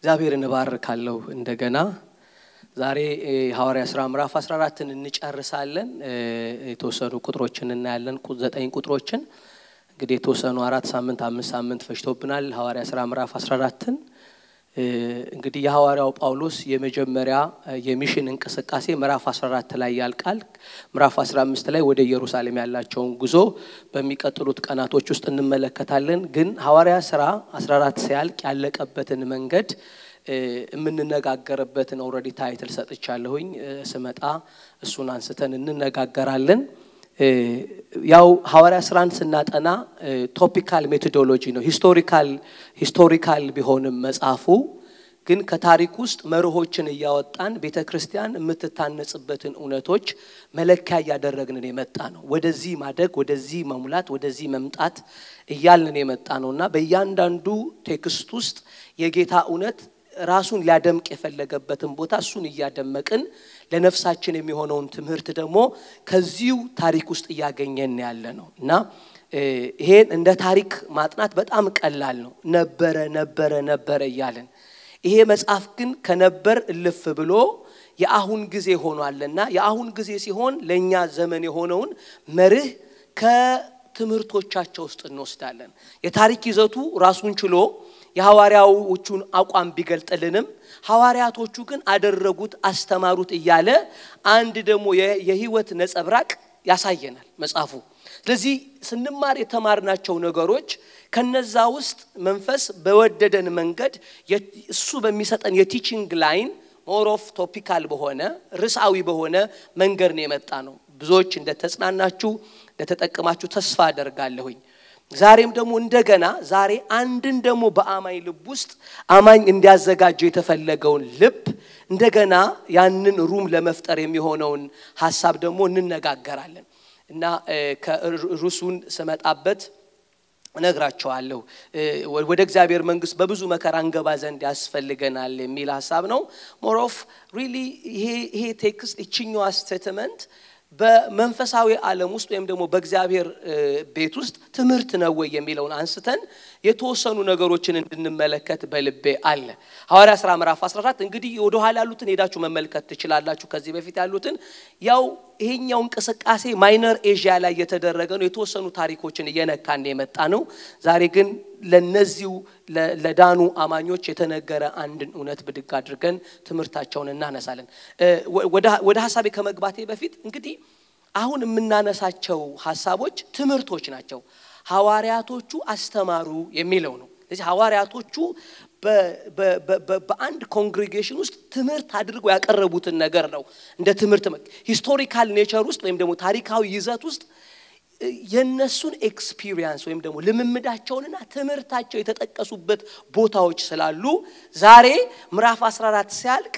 እግዚአብሔርን እባርካለሁ። እንደገና ዛሬ ሐዋርያ ሥራ ምዕራፍ 14ን እንጨርሳለን። የተወሰኑ ቁጥሮችን እናያለን። ዘጠኝ ቁጥሮችን እንግዲህ የተወሰኑ አራት ሳምንት አምስት ሳምንት ፈጅቶብናል። ሐዋርያ ሥራ ምዕራፍ 14ን እንግዲህ የሐዋርያው ጳውሎስ የመጀመሪያ የሚሽን እንቅስቃሴ ምዕራፍ 14 ላይ ያልቃል። ምዕራፍ 15 ላይ ወደ ኢየሩሳሌም ያላቸውን ጉዞ በሚቀጥሉት ቀናቶች ውስጥ እንመለከታለን። ግን ሐዋርያ ሥራ 14 ሲያልቅ ያለቀበትን መንገድ የምንነጋገርበትን ኦልሬዲ ታይትል ሰጥቻለሁኝ። ስመጣ እሱን አንስተን እንነጋገራለን። ያው ሐዋርያ ስራን ስናጠና ቶፒካል ሜቶዶሎጂ ነው። ሂስቶሪካል ሂስቶሪካል ቢሆንም መጽሐፉ ግን ከታሪክ ውስጥ መርሆችን እያወጣን ቤተ ክርስቲያን የምትታነጽበትን እውነቶች መለኪያ እያደረግንን የመጣ ነው። ወደዚህ ማደግ፣ ወደዚህ መሙላት፣ ወደዚህ መምጣት እያልን የመጣ ነው እና በእያንዳንዱ ቴክስት ውስጥ የጌታ እውነት ራሱን ሊያደምቅ የፈለገበትን ቦታ እሱን እያደመቅን ለነፍሳችን የሚሆነውን ትምህርት ደግሞ ከዚሁ ታሪክ ውስጥ እያገኘን ያለ ነው እና ይሄን እንደ ታሪክ ማጥናት በጣም ቀላል ነው። ነበረ ነበረ ነበረ እያለን ይሄ መጽሐፍ ግን ከነበር እልፍ ብሎ የአሁን ጊዜ ሆኗልና የአሁን ጊዜ ሲሆን ለእኛ ዘመን የሆነውን መርህ ከትምህርቶቻቸው ውስጥ እንወስዳለን። የታሪክ ይዘቱ ራሱን ችሎ የሐዋርያዎቹን አቋም ቢገልጥልንም ሐዋርያቶቹ ግን አደረጉት፣ አስተማሩት እያለ አንድ ደግሞ የህይወት ነጸብራቅ ያሳየናል መጽሐፉ። ስለዚህ ስንማር የተማርናቸው ነገሮች ከነዛ ውስጥ መንፈስ በወደደን መንገድ እሱ በሚሰጠን የቲቺንግ ላይን ሞር ኦፍ ቶፒካል በሆነ ርዕሳዊ በሆነ መንገድ ነው የመጣ ነው። ብዙዎች እንደተጽናናችሁ እንደተጠቀማችሁ ተስፋ አደርጋለሁኝ። ዛሬም ደግሞ እንደገና ዛሬ አንድን ደግሞ በአማኝ ልብ ውስጥ አማኝ እንዲያዘጋጀው የተፈለገውን ልብ እንደገና ያንን ሩም ለመፍጠር የሚሆነውን ሀሳብ ደግሞ እንነጋገራለን እና ከርዕሱን ስመጣበት እነግራቸዋለሁ። ወደ እግዚአብሔር መንግስት በብዙ መከራ እንገባ ዘንድ ያስፈልገናል የሚል ሀሳብ ነው። ሞሮፍ ሪሊ ይሄ ቴክስት ይችኛዋ ስቴትመንት በመንፈሳዊ ዓለም ውስጥ ወይም ደግሞ በእግዚአብሔር ቤት ውስጥ ትምህርት ነው ወይ የሚለውን አንስተን የተወሰኑ ነገሮችን እንድንመለከት በልቤ አለ። ሐዋርያ ሥራ ምዕራፍ 14 እንግዲህ ወደ ኋላ ያሉትን ሄዳችሁ መመልከት ትችላላችሁ። ከዚህ በፊት ያሉትን ያው ይሄኛው እንቅስቃሴ ማይነር ኤዥያ ላይ የተደረገ ነው። የተወሰኑ ታሪኮችን እየነካን የመጣ ነው። ዛሬ ግን ለነዚሁ ለዳኑ አማኞች የተነገረ አንድን እውነት ብድግ አድርገን ትምህርታቸውን እናነሳለን። ወደ ሀሳቤ ከመግባቴ በፊት እንግዲህ አሁን የምናነሳቸው ሀሳቦች ትምህርቶች ናቸው። ሐዋርያቶቹ አስተማሩ የሚለው ነው። ስለዚህ ሐዋርያቶቹ በአንድ ኮንግሪጌሽን ውስጥ ትምህርት አድርገው ያቀረቡትን ነገር ነው እንደ ትምህርት ሂስቶሪካል ኔቸር ውስጥ ወይም ደግሞ ታሪካዊ ይዘት ውስጥ የነሱን ኤክስፒሪየንስ ወይም ደግሞ ልምምዳቸውንና ትምህርታቸው የተጠቀሱበት ቦታዎች ስላሉ ዛሬ ምዕራፍ 14 ሲያልቅ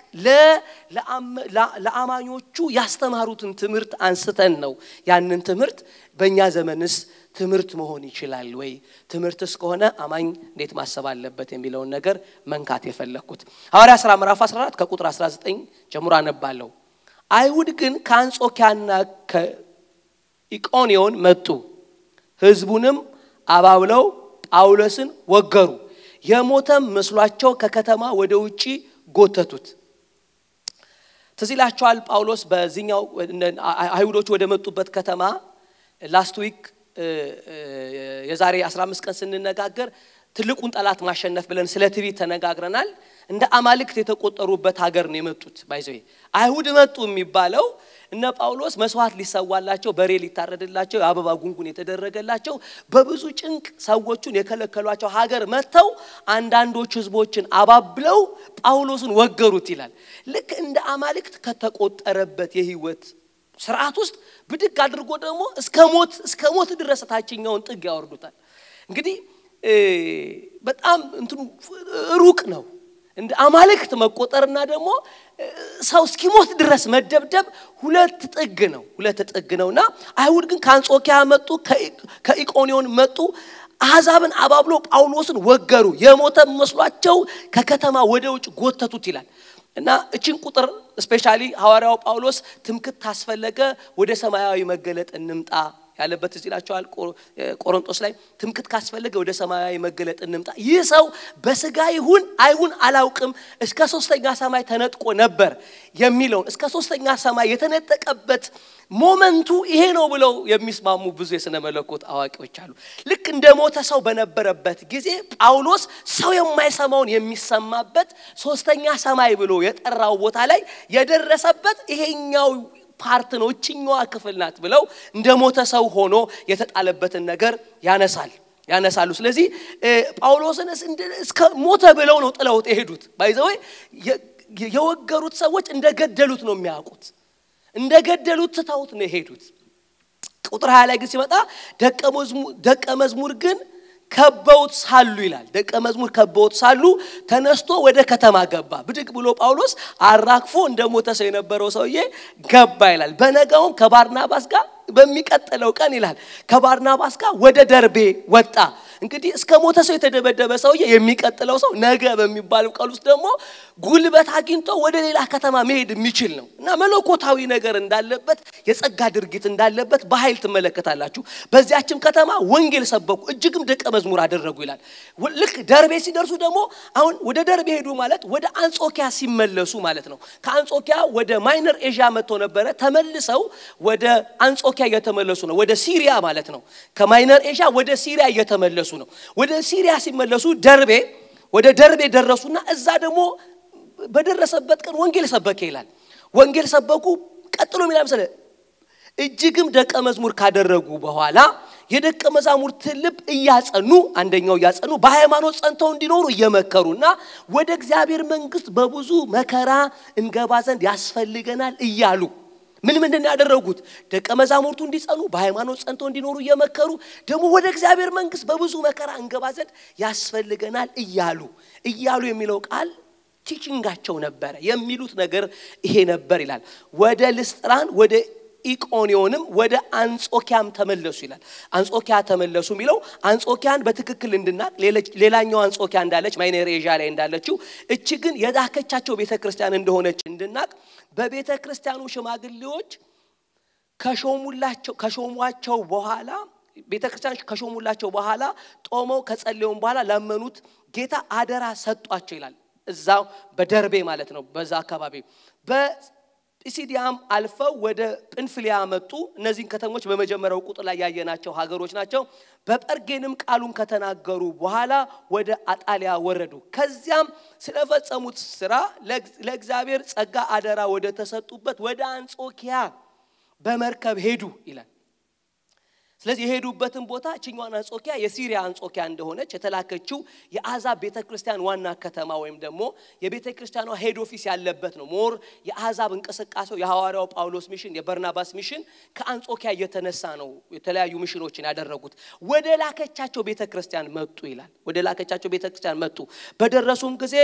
ለአማኞቹ ያስተማሩትን ትምህርት አንስተን ነው ያንን ትምህርት በእኛ ዘመንስ ትምህርት መሆን ይችላል ወይ? ትምህርትስ ከሆነ አማኝ እንዴት ማሰብ አለበት የሚለውን ነገር መንካት የፈለግኩት ሐዋርያ ሥራ ምዕራፍ 14 ከቁጥር 19 ጀምሮ አነባለሁ። አይሁድ ግን ከአንጾኪያና ከኢቆንዮን መጡ፣ ሕዝቡንም አባብለው ጳውሎስን ወገሩ፣ የሞተም መስሏቸው ከከተማ ወደ ውጪ ጎተቱት። ትዝ ይላችኋል ጳውሎስ በዚህኛው አይሁዶች ወደ መጡበት ከተማ ላስት ዊክ የዛሬ 15 ቀን ስንነጋገር ትልቁን ጠላት ማሸነፍ ብለን ስለ ትዕቢት ተነጋግረናል። እንደ አማልክት የተቆጠሩበት ሀገር ነው የመጡት። ባይዘ አይሁድ መጡ የሚባለው እነ ጳውሎስ መስዋዕት ሊሰዋላቸው፣ በሬ ሊታረድላቸው፣ የአበባ ጉንጉን የተደረገላቸው በብዙ ጭንቅ ሰዎቹን የከለከሏቸው ሀገር መጥተው አንዳንዶች ህዝቦችን አባብለው ጳውሎስን ወገሩት ይላል። ልክ እንደ አማልክት ከተቆጠረበት የህይወት ስርዓት ውስጥ ብድግ አድርጎ ደግሞ እስከ ሞት እስከ ሞት ድረስ ታችኛውን ጥግ ያወርዱታል። እንግዲህ በጣም እንትኑ ሩቅ ነው። እንደ አማልክት መቆጠርና ደግሞ ሰው እስኪሞት ድረስ መደብደብ ሁለት ጥግ ነው፣ ሁለት ጥግ ነውና አይሁድ ግን ከአንጾኪያ መጡ፣ ከኢቆንዮን መጡ። አሕዛብን አባብሎ ጳውሎስን ወገሩ፣ የሞተ መስሏቸው ከከተማ ወደ ውጭ ጎተቱት ይላል። እና እችን ቁጥር ስፔሻሊ ሐዋርያው ጳውሎስ ትምክት ታስፈለገ ወደ ሰማያዊ መገለጥ እንምጣ ያለበት እዚህ ይላቸዋል ቆሮንጦስ ላይ ትምክት ካስፈለገ ወደ ሰማያዊ መገለጥ እንምጣ። ይህ ሰው በስጋ ይሁን አይሁን አላውቅም እስከ ሶስተኛ ሰማይ ተነጥቆ ነበር የሚለውን እስከ ሶስተኛ ሰማይ የተነጠቀበት ሞመንቱ ይሄ ነው ብለው የሚስማሙ ብዙ የሥነ መለኮት አዋቂዎች አሉ። ልክ እንደ ሞተ ሰው በነበረበት ጊዜ ጳውሎስ ሰው የማይሰማውን የሚሰማበት ሶስተኛ ሰማይ ብሎ የጠራው ቦታ ላይ የደረሰበት ይሄኛው ፓርት ነው፣ እችኛዋ ክፍል ናት ብለው እንደ ሞተ ሰው ሆኖ የተጣለበትን ነገር ያነሳል ያነሳሉ። ስለዚህ ጳውሎስን እስከ ሞተ ብለው ነው ጥለውት የሄዱት። ባይዘወይ የወገሩት ሰዎች እንደገደሉት ነው የሚያውቁት እንደገደሉት ትተውት ነው የሄዱት። ቁጥር ሀያ ላይ ግን ሲመጣ ደቀ መዝሙር ግን ከበውት ሳሉ ይላል። ደቀ መዝሙር ከበውት ሳሉ ተነስቶ ወደ ከተማ ገባ። ብድግ ብሎ ጳውሎስ አራግፎ እንደ ሞተ ሰው የነበረው ሰውዬ ገባ ይላል። በነጋውም ከባርናባስ ጋር በሚቀጥለው ቀን ይላል ከባርናባስ ጋር ወደ ደርቤ ወጣ። እንግዲህ እስከ ሞተ ሰው የተደበደበ ሰውዬ የሚቀጥለው ሰው ነገ በሚባለው ቀን ውስጥ ደግሞ ጉልበት አግኝቶ ወደ ሌላ ከተማ መሄድ የሚችል ነው እና መለኮታዊ ነገር እንዳለበት የጸጋ ድርጊት እንዳለበት በኃይል ትመለከታላችሁ። በዚያችም ከተማ ወንጌል ሰበኩ፣ እጅግም ደቀ መዝሙር አደረጉ ይላል። ልክ ደርቤ ሲደርሱ ደግሞ አሁን ወደ ደርቤ ሄዱ ማለት ወደ አንጾኪያ ሲመለሱ ማለት ነው። ከአንጾኪያ ወደ ማይነር ኤዥያ መጥቶ ነበረ። ተመልሰው ወደ አንጾኪያ እየተመለሱ ነው። ወደ ሲሪያ ማለት ነው። ከማይነር ኤዥያ ወደ ሲሪያ እየተመለሱ ነው። ወደ ሲሪያ ሲመለሱ ደርቤ ወደ ደርቤ ደረሱና እዛ ደግሞ በደረሰበት ቀን ወንጌል ሰበከ ይላል። ወንጌል ሰበኩ። ቀጥሎ የሚላ መሰለ እጅግም ደቀ መዝሙር ካደረጉ በኋላ የደቀ መዛሙርት ልብ እያጸኑ አንደኛው እያጸኑ በሃይማኖት ጸንተው እንዲኖሩ እየመከሩና ወደ እግዚአብሔር መንግሥት በብዙ መከራ እንገባ ዘንድ ያስፈልገናል እያሉ ምን ምንድን ነው ያደረጉት? ደቀ መዛሙርቱ እንዲጸኑ በሃይማኖት ጸንተው እንዲኖሩ እየመከሩ ደግሞ ወደ እግዚአብሔር መንግሥት በብዙ መከራ እንገባ ዘንድ ያስፈልገናል እያሉ እያሉ የሚለው ቃል ቲችንጋቸው ነበረ። የሚሉት ነገር ይሄ ነበር ይላል። ወደ ልስጥራን ወደ ኢቆኒዮንም ወደ አንጾኪያም ተመለሱ ይላል። አንጾኪያ ተመለሱ የሚለው አንጾኪያን በትክክል እንድናቅ ሌላኛው አንጾኪያ እንዳለች ማይነር ኤዥያ ላይ እንዳለችው እች ግን የላከቻቸው ቤተ ክርስቲያን እንደሆነች እንድናቅ በቤተ ክርስቲያኑ ሽማግሌዎች ከሾሙላቸው ከሾሟቸው በኋላ ቤተ ክርስቲያን ከሾሙላቸው በኋላ ጦመው ከጸለዩም በኋላ ላመኑት ጌታ አደራ ሰጧቸው ይላል። እዛው በደርቤ ማለት ነው። በዛ አካባቢ በጲሲዲያም አልፈው ወደ ጵንፍልያ መጡ። እነዚህን ከተሞች በመጀመሪያው ቁጥር ላይ ያየናቸው ሀገሮች ናቸው። በጰርጌንም ቃሉን ከተናገሩ በኋላ ወደ አጣሊያ ወረዱ። ከዚያም ስለፈጸሙት ስራ ለእግዚአብሔር ጸጋ አደራ ወደ ተሰጡበት ወደ አንጾኪያ በመርከብ ሄዱ ይላል። ስለዚህ የሄዱበትን ቦታ እችኛዋን አንጾኪያ የሲሪያ አንጾኪያ እንደሆነች የተላከችው የአሕዛብ ቤተ ክርስቲያን ዋና ከተማ ወይም ደግሞ የቤተ ክርስቲያኗ ሄድ ኦፊስ ያለበት ነው። ሞር የአሕዛብ እንቅስቃሴው የሐዋርያው ጳውሎስ ሚሽን፣ የበርናባስ ሚሽን ከአንጾኪያ እየተነሳ ነው የተለያዩ ሚሽኖችን ያደረጉት። ወደ ላከቻቸው ቤተ ክርስቲያን መጡ ይላል። ወደ ላከቻቸው ቤተ ክርስቲያን መጡ። በደረሱም ጊዜ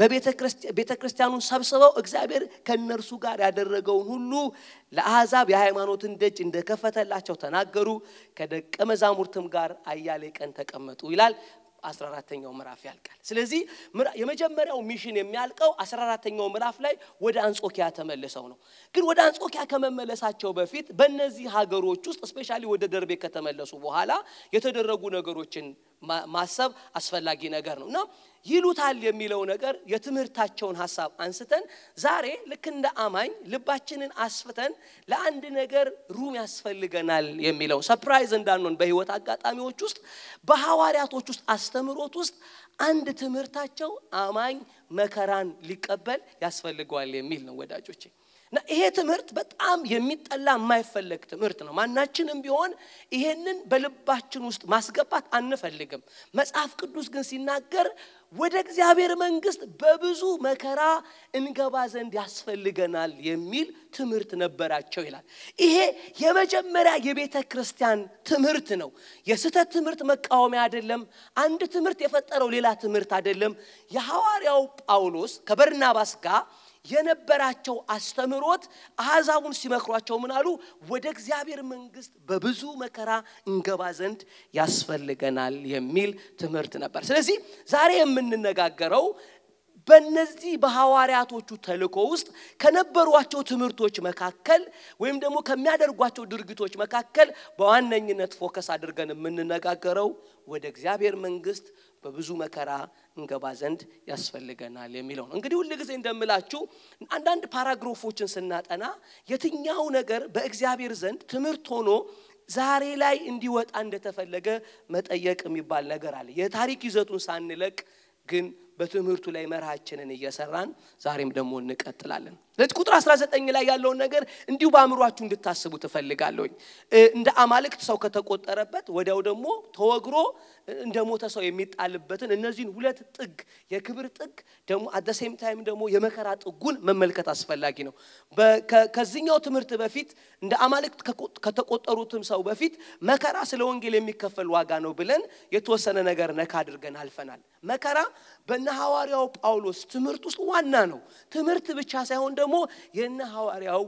ቤተ ክርስቲያኑን ሰብስበው እግዚአብሔር ከእነርሱ ጋር ያደረገውን ሁሉ ለአሕዛብ የሃይማኖትን ደጅ እንደከፈተላቸው ተናገሩ። ከደቀ መዛሙርትም ጋር አያሌ ቀን ተቀመጡ ይላል። አስራ አራተኛው ምዕራፍ ያልቃል። ስለዚህ የመጀመሪያው ሚሽን የሚያልቀው አስራ አራተኛው ምዕራፍ ላይ ወደ አንጾኪያ ተመልሰው ነው። ግን ወደ አንጾኪያ ከመመለሳቸው በፊት በእነዚህ ሀገሮች ውስጥ እስፔሻሊ ወደ ደርቤ ከተመለሱ በኋላ የተደረጉ ነገሮችን ማሰብ አስፈላጊ ነገር ነው እና ይሉታል የሚለው ነገር የትምህርታቸውን ሀሳብ አንስተን ዛሬ ልክ እንደ አማኝ ልባችንን አስፍተን ለአንድ ነገር ሩም ያስፈልገናል የሚለው ሰፕራይዝ እንዳንሆን በህይወት አጋጣሚዎች ውስጥ በሐዋርያቶች ውስጥ አስተምሮት ውስጥ አንድ ትምህርታቸው አማኝ መከራን ሊቀበል ያስፈልገዋል የሚል ነው ወዳጆቼ። እና ይሄ ትምህርት በጣም የሚጠላ የማይፈለግ ትምህርት ነው። ማናችንም ቢሆን ይሄንን በልባችን ውስጥ ማስገባት አንፈልግም። መጽሐፍ ቅዱስ ግን ሲናገር ወደ እግዚአብሔር መንግሥት በብዙ መከራ እንገባ ዘንድ ያስፈልገናል የሚል ትምህርት ነበራቸው ይላል። ይሄ የመጀመሪያ የቤተ ክርስቲያን ትምህርት ነው። የስህተት ትምህርት መቃወሚያ አይደለም። አንድ ትምህርት የፈጠረው ሌላ ትምህርት አይደለም። የሐዋርያው ጳውሎስ ከበርናባስ ጋር የነበራቸው አስተምህሮት አሕዛቡን ሲመክሯቸው ምን አሉ? ወደ እግዚአብሔር መንግሥት በብዙ መከራ እንገባ ዘንድ ያስፈልገናል የሚል ትምህርት ነበር። ስለዚህ ዛሬ የምንነጋገረው በእነዚህ በሐዋርያቶቹ ተልእኮ ውስጥ ከነበሯቸው ትምህርቶች መካከል ወይም ደግሞ ከሚያደርጓቸው ድርጊቶች መካከል በዋነኝነት ፎከስ አድርገን የምንነጋገረው ወደ እግዚአብሔር መንግስት በብዙ መከራ እንገባ ዘንድ ያስፈልገናል የሚለው ነው። እንግዲህ ሁል ጊዜ እንደምላችሁ አንዳንድ ፓራግሮፎችን ስናጠና የትኛው ነገር በእግዚአብሔር ዘንድ ትምህርት ሆኖ ዛሬ ላይ እንዲወጣ እንደተፈለገ መጠየቅ የሚባል ነገር አለ። የታሪክ ይዘቱን ሳንለቅ ግን በትምህርቱ ላይ መርሃችንን እየሰራን ዛሬም ደግሞ እንቀጥላለን። ስለዚህ ቁጥር 19 ላይ ያለውን ነገር እንዲሁ በአእምሯችሁ እንድታስቡ ትፈልጋለሁኝ። እንደ አማልክት ሰው ከተቆጠረበት ወዲያው ደግሞ ተወግሮ እንደ ሞተ ሰው የሚጣልበትን እነዚህን ሁለት ጥግ የክብር ጥግ ደግሞ አደሴም ታይም ደግሞ የመከራ ጥጉን መመልከት አስፈላጊ ነው። ከዚህኛው ትምህርት በፊት እንደ አማልክት ከተቆጠሩትም ሰው በፊት መከራ ስለ ወንጌል የሚከፈል ዋጋ ነው ብለን የተወሰነ ነገር ነካ አድርገን አልፈናል። መከራ በነ ሐዋርያው ጳውሎስ ትምህርት ውስጥ ዋና ነው። ትምህርት ብቻ ሳይሆን ደግሞ የነ ሐዋርያው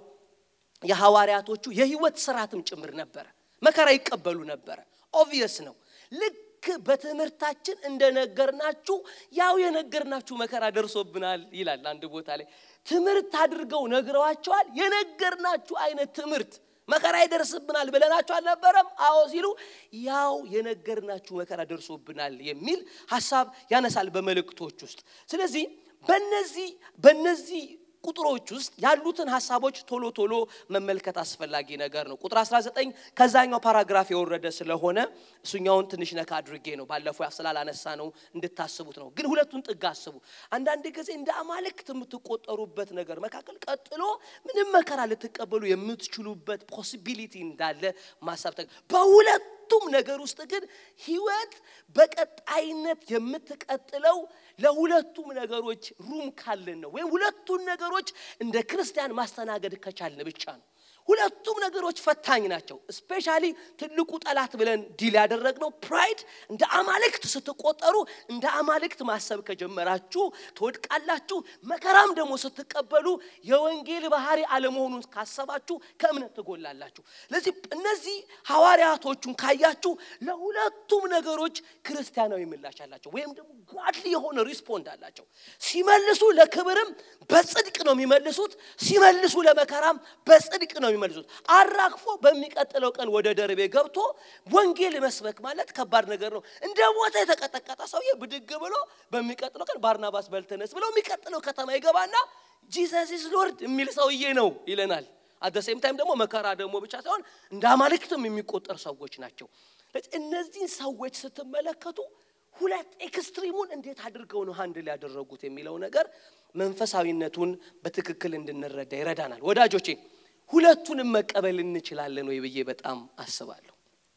የሐዋርያቶቹ የህይወት ስርዓትም ጭምር ነበረ። መከራ ይቀበሉ ነበረ። ኦብቪየስ ነው። ልክ በትምህርታችን እንደነገርናችሁ ያው የነገርናችሁ መከራ ደርሶብናል ይላል አንድ ቦታ ላይ። ትምህርት አድርገው ነግረዋቸዋል። የነገርናችሁ አይነት ትምህርት መከራ ይደርስብናል ብለናችሁ አልነበረም? አዎ ሲሉ ያው የነገርናችሁ መከራ ደርሶብናል የሚል ሀሳብ ያነሳል በመልእክቶች ውስጥ። ስለዚህ በነዚህ በነዚህ ቁጥሮች ውስጥ ያሉትን ሀሳቦች ቶሎ ቶሎ መመልከት አስፈላጊ ነገር ነው። ቁጥር 19 ከዛኛው ፓራግራፍ የወረደ ስለሆነ እሱኛውን ትንሽ ነካ አድርጌ ነው ባለፈው ስላላነሳ ነው እንድታስቡት ነው። ግን ሁለቱን ጥግ አስቡ። አንዳንድ ጊዜ እንደ አማልክት የምትቆጠሩበት ነገር መካከል ቀጥሎ ምንም መከራ ልትቀበሉ የምትችሉበት ፖሲቢሊቲ እንዳለ ማሰብ በሁለት ሁለቱም ነገር ውስጥ ግን ህይወት በቀጣይነት የምትቀጥለው ለሁለቱም ነገሮች ሩም ካለን ነው። ወይም ሁለቱን ነገሮች እንደ ክርስቲያን ማስተናገድ ከቻልን ብቻ ነው። ሁለቱም ነገሮች ፈታኝ ናቸው። ስፔሻሊ ትልቁ ጠላት ብለን ዲል ያደረግነው ፕራይድ። እንደ አማልክት ስትቆጠሩ እንደ አማልክት ማሰብ ከጀመራችሁ ትወድቃላችሁ። መከራም ደግሞ ስትቀበሉ የወንጌል ባህሪ አለመሆኑን ካሰባችሁ ከእምነት ትጎላላችሁ። ስለዚህ እነዚህ ሐዋርያቶቹን ካያችሁ ለሁለቱም ነገሮች ክርስቲያናዊ ምላሽ አላቸው፣ ወይም ደግሞ ጓድሊ የሆነ ሪስፖንድ አላቸው። ሲመልሱ ለክብርም በጽድቅ ነው የሚመልሱት፣ ሲመልሱ ለመከራም በጽድቅ ነው የሚመልሱት። አራግፎ በሚቀጥለው ቀን ወደ ደርቤ ገብቶ ወንጌል መስበክ ማለት ከባድ ነገር ነው። እንደ ሞተ የተቀጠቀጠ ሰውዬ ብድግ ብሎ በሚቀጥለው ቀን ባርናባስ በልተነስ ብለው የሚቀጥለው ከተማ ይገባና ጂሰስ ኢዝ ሎርድ የሚል ሰውዬ ነው ይለናል። አደሴም ታይም ደግሞ መከራ ደግሞ ብቻ ሳይሆን እንደ አማልክትም የሚቆጠር ሰዎች ናቸው። እነዚህን ሰዎች ስትመለከቱ ሁለት ኤክስትሪሙን እንዴት አድርገው ነው ሃንድል ያደረጉት የሚለው ነገር መንፈሳዊነቱን በትክክል እንድንረዳ ይረዳናል። ወዳጆቼ ሁለቱንም መቀበል እንችላለን ወይ ብዬ በጣም አስባለሁ።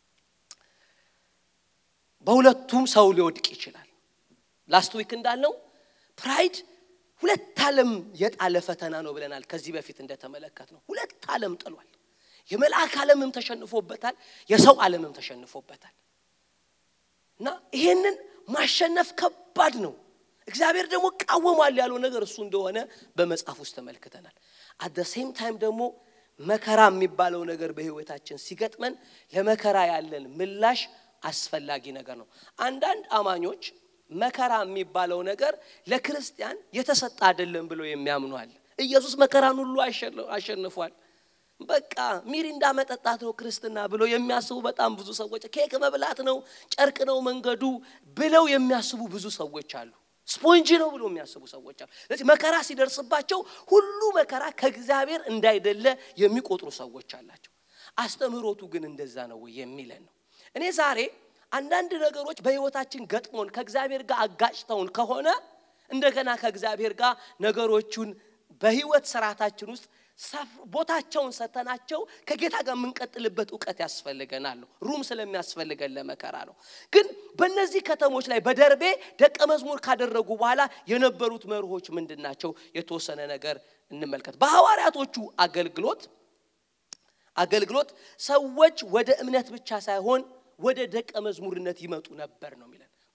በሁለቱም ሰው ሊወድቅ ይችላል። ላስት ዊክ እንዳልነው ፕራይድ ሁለት ዓለም የጣለ ፈተና ነው ብለናል። ከዚህ በፊት እንደተመለከት ነው ሁለት ዓለም ጥሏል። የመልአክ ዓለምም ተሸንፎበታል፣ የሰው ዓለምም ተሸንፎበታል። እና ይሄንን ማሸነፍ ከባድ ነው። እግዚአብሔር ደግሞ ቃወሟል ያለው ነገር እሱ እንደሆነ በመጽሐፍ ውስጥ ተመልክተናል። አት ሴም ታይም ደግሞ መከራ የሚባለው ነገር በህይወታችን ሲገጥመን ለመከራ ያለን ምላሽ አስፈላጊ ነገር ነው። አንዳንድ አማኞች መከራ የሚባለው ነገር ለክርስቲያን የተሰጠ አይደለም ብለው የሚያምኑ አለ። ኢየሱስ መከራን ሁሉ አሸንፏል። በቃ ሚሪንዳ መጠጣት ነው ክርስትና ብለው የሚያስቡ በጣም ብዙ ሰዎች፣ ኬክ መብላት ነው፣ ጨርቅ ነው መንገዱ ብለው የሚያስቡ ብዙ ሰዎች አሉ። ስፖንጅ ነው ብሎ የሚያስቡ ሰዎች አሉ። ስለዚህ መከራ ሲደርስባቸው ሁሉ መከራ ከእግዚአብሔር እንዳይደለ የሚቆጥሩ ሰዎች አላቸው። አስተምህሮቱ ግን እንደዛ ነው ወይ የሚለን ነው። እኔ ዛሬ አንዳንድ ነገሮች በህይወታችን ገጥሞን ከእግዚአብሔር ጋር አጋጭተውን ከሆነ እንደገና ከእግዚአብሔር ጋር ነገሮቹን በህይወት ስርዓታችን ውስጥ ቦታቸውን ሰተናቸው ከጌታ ጋር የምንቀጥልበት እውቀት ያስፈልገናል። ሩም ስለሚያስፈልገን ለመከራ ነው። ግን በእነዚህ ከተሞች ላይ በደርቤ ደቀ መዝሙር ካደረጉ በኋላ የነበሩት መርሆች ምንድን ናቸው? የተወሰነ ነገር እንመልከት። በሐዋርያቶቹ አገልግሎት አገልግሎት ሰዎች ወደ እምነት ብቻ ሳይሆን ወደ ደቀ መዝሙርነት ይመጡ ነበር ነው የሚለን።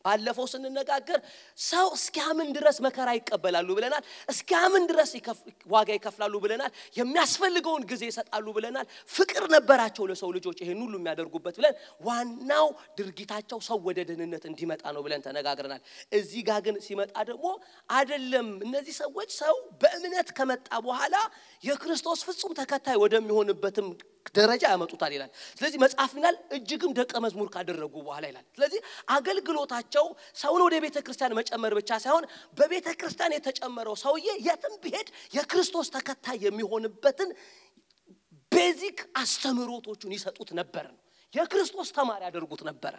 ባለፈው ስንነጋገር ሰው እስኪያምን ድረስ መከራ ይቀበላሉ ብለናል። እስኪያምን ድረስ ዋጋ ይከፍላሉ ብለናል። የሚያስፈልገውን ጊዜ ይሰጣሉ ብለናል። ፍቅር ነበራቸው ለሰው ልጆች ይህን ሁሉ የሚያደርጉበት ብለን ዋናው ድርጊታቸው ሰው ወደ ደህንነት እንዲመጣ ነው ብለን ተነጋግረናል። እዚህ ጋር ግን ሲመጣ ደግሞ አይደለም። እነዚህ ሰዎች ሰው በእምነት ከመጣ በኋላ የክርስቶስ ፍጹም ተከታይ ወደሚሆንበትም ደረጃ ያመጡታል ይላል። ስለዚህ መጽሐፍ ይላል እጅግም ደቀ መዝሙር ካደረጉ በኋላ ይላል። ስለዚህ አገልግሎታቸው ሰውን ወደ ቤተ ክርስቲያን መጨመር ብቻ ሳይሆን በቤተ ክርስቲያን የተጨመረው ሰውዬ የትም ቢሄድ የክርስቶስ ተከታይ የሚሆንበትን ቤዚክ አስተምህሮቶቹን ይሰጡት ነበር ነው። የክርስቶስ ተማሪ ያደርጉት ነበረ።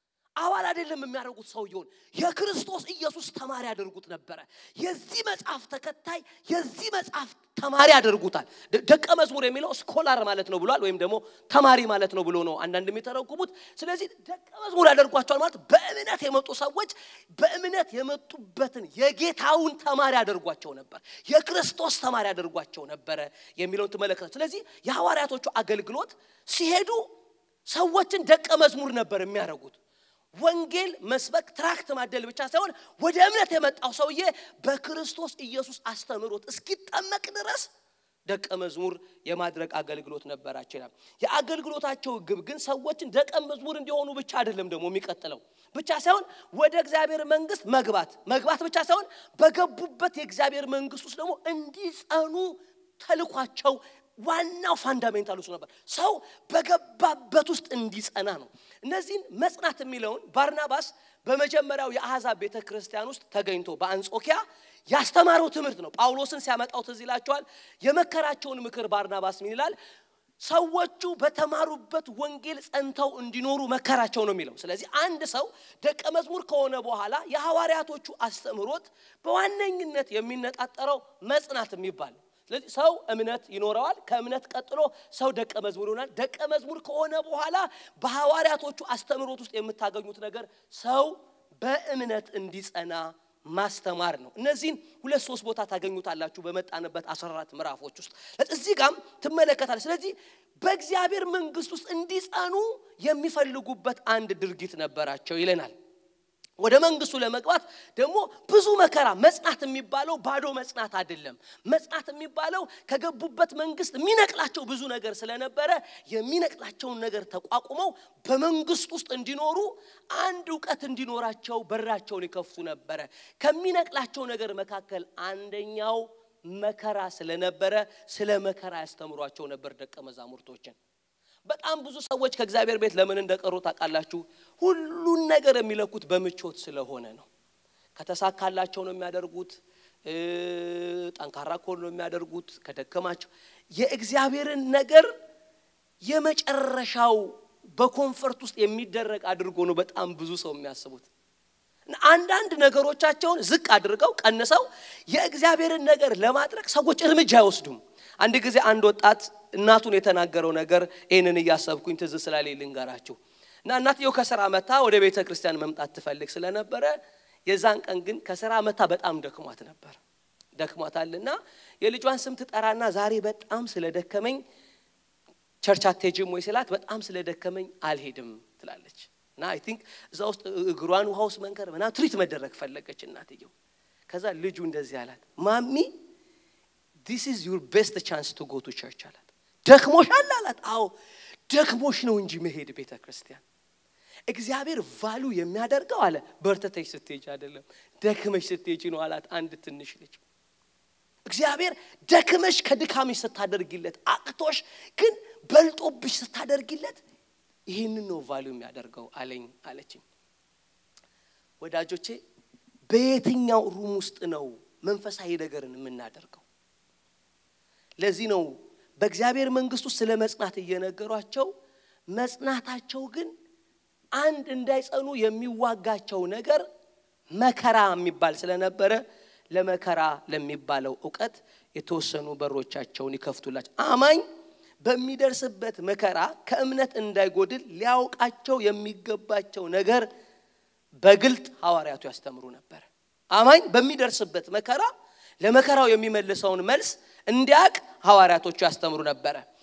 አባል አይደለም የሚያደርጉት ሰውየውን የክርስቶስ ኢየሱስ ተማሪ ያደርጉት ነበረ። የዚህ መጽሐፍ ተከታይ የዚህ መጽሐፍ ተማሪ ያደርጉታል። ደቀ መዝሙር የሚለው ስኮላር ማለት ነው ብሏል፣ ወይም ደግሞ ተማሪ ማለት ነው ብሎ ነው አንዳንድ የሚተረጉሙት። ስለዚህ ደቀ መዝሙር ያደርጓቸዋል ማለት በእምነት የመጡ ሰዎች በእምነት የመጡበትን የጌታውን ተማሪ ያደርጓቸው ነበር፣ የክርስቶስ ተማሪ ያደርጓቸው ነበረ የሚለውን ትመለከታል። ስለዚህ የሐዋርያቶቹ አገልግሎት ሲሄዱ ሰዎችን ደቀ መዝሙር ነበር የሚያደርጉት። ወንጌል መስበክ ትራክት ማደል ብቻ ሳይሆን ወደ እምነት የመጣው ሰውዬ በክርስቶስ ኢየሱስ አስተምህሮት እስኪጠመቅ ድረስ ደቀ መዝሙር የማድረግ አገልግሎት ነበራቸው ይላል። የአገልግሎታቸው ግብ ግን ሰዎችን ደቀ መዝሙር እንዲሆኑ ብቻ አይደለም ደግሞ የሚቀጥለው ብቻ ሳይሆን ወደ እግዚአብሔር መንግስት መግባት መግባት ብቻ ሳይሆን በገቡበት የእግዚአብሔር መንግስት ውስጥ ደግሞ እንዲጸኑ ተልኳቸው ዋናው ፋንዳሜንታል እሱ ነበር። ሰው በገባበት ውስጥ እንዲጸና ነው። እነዚህን መጽናት የሚለውን ባርናባስ በመጀመሪያው የአሕዛብ ቤተ ክርስቲያን ውስጥ ተገኝቶ በአንጾኪያ ያስተማረው ትምህርት ነው። ጳውሎስን ሲያመጣው ትዝ ይላቸዋል። የመከራቸውን ምክር ባርናባስ ምን ይላል? ሰዎቹ በተማሩበት ወንጌል ጸንተው እንዲኖሩ መከራቸው ነው የሚለው። ስለዚህ አንድ ሰው ደቀ መዝሙር ከሆነ በኋላ የሐዋርያቶቹ አስተምህሮት በዋነኝነት የሚነጣጠረው መጽናት የሚባል ስለዚህ ሰው እምነት ይኖረዋል። ከእምነት ቀጥሎ ሰው ደቀ መዝሙር ይሆናል። ደቀ መዝሙር ከሆነ በኋላ በሐዋርያቶቹ አስተምህሮት ውስጥ የምታገኙት ነገር ሰው በእምነት እንዲጸና ማስተማር ነው። እነዚህን ሁለት ሶስት ቦታ ታገኙታላችሁ በመጣንበት 14 ምዕራፎች ውስጥ እዚህ ጋም ትመለከታል። ስለዚህ በእግዚአብሔር መንግስት ውስጥ እንዲጸኑ የሚፈልጉበት አንድ ድርጊት ነበራቸው ይለናል። ወደ መንግስቱ ለመግባት ደግሞ ብዙ መከራ መጽናት የሚባለው ባዶ መጽናት አይደለም። መጽናት የሚባለው ከገቡበት መንግስት የሚነቅላቸው ብዙ ነገር ስለነበረ የሚነቅላቸውን ነገር ተቋቁመው በመንግስት ውስጥ እንዲኖሩ አንድ እውቀት እንዲኖራቸው በራቸውን ይከፍቱ ነበረ። ከሚነቅላቸው ነገር መካከል አንደኛው መከራ ስለነበረ ስለ መከራ ያስተምሯቸው ነበር ደቀ መዛሙርቶችን። በጣም ብዙ ሰዎች ከእግዚአብሔር ቤት ለምን እንደቀሩ ታውቃላችሁ? ሁሉን ነገር የሚለኩት በምቾት ስለሆነ ነው። ከተሳካላቸው ነው የሚያደርጉት። ጠንካራ ከሆኑ ነው የሚያደርጉት። ከደከማቸው የእግዚአብሔርን ነገር የመጨረሻው በኮንፈርት ውስጥ የሚደረግ አድርጎ ነው በጣም ብዙ ሰው የሚያስቡት። አንዳንድ ነገሮቻቸውን ዝቅ አድርገው ቀንሰው የእግዚአብሔርን ነገር ለማድረግ ሰዎች እርምጃ አይወስዱም። አንድ ጊዜ አንድ ወጣት እናቱን የተናገረው ነገር ይህንን እያሰብኩኝ ትዝ ስላለኝ ልንገራችሁ እና እናትየው ከስራ መታ ወደ ቤተ ክርስቲያን መምጣት ትፈልግ ስለነበረ የዛን ቀን ግን ከስራ መታ በጣም ደክሟት ነበር። ደክሟታልና የልጇን ስም ትጠራና ዛሬ በጣም ስለደከመኝ ቸርች አትሄጂም ወይ ስላት በጣም ስለደከመኝ አልሄድም ትላለች። እና አይ ቲንክ እዛ ውስጥ እግሯን ውሃ ውስጥ መንከር ምናምን ትሪት መደረግ ፈለገች እናትየው። ከዛ ልጁ እንደዚህ አላት፣ ማሚ ዲስ ኢዝ ዩር ቤስት ቻንስ ቱ ጎ ቱ ቸርች አላት። ደክሞሻል አላት። አዎ ደክሞሽ ነው እንጂ መሄድ ቤተ ክርስቲያን እግዚአብሔር ቫሉ የሚያደርገው አለ በርተተሽ ስትሄጂ አይደለም ደክመሽ ስትሄጂ ነው አላት። አንድ ትንሽ ልጅ እግዚአብሔር ደክመሽ ከድካምሽ ስታደርጊለት አቅቶሽ ግን በልጦብሽ ስታደርጊለት ይህንን ነው ቫሉ የሚያደርገው አለኝ አለችኝ። ወዳጆቼ በየትኛው ሩም ውስጥ ነው መንፈሳዊ ነገርን የምናደርገው? ለዚህ ነው በእግዚአብሔር መንግስት ውስጥ ስለ መጽናት እየነገሯቸው መጽናታቸው ግን አንድ እንዳይጸኑ የሚዋጋቸው ነገር መከራ የሚባል ስለነበረ ለመከራ ለሚባለው እውቀት የተወሰኑ በሮቻቸውን ይከፍቱላቸው። አማኝ በሚደርስበት መከራ ከእምነት እንዳይጎድል ሊያውቃቸው የሚገባቸው ነገር በግልጥ ሐዋርያቱ ያስተምሩ ነበር። አማኝ በሚደርስበት መከራ ለመከራው የሚመልሰውን መልስ እንዲያቅ ሐዋርያቶቹ ያስተምሩ ነበረ።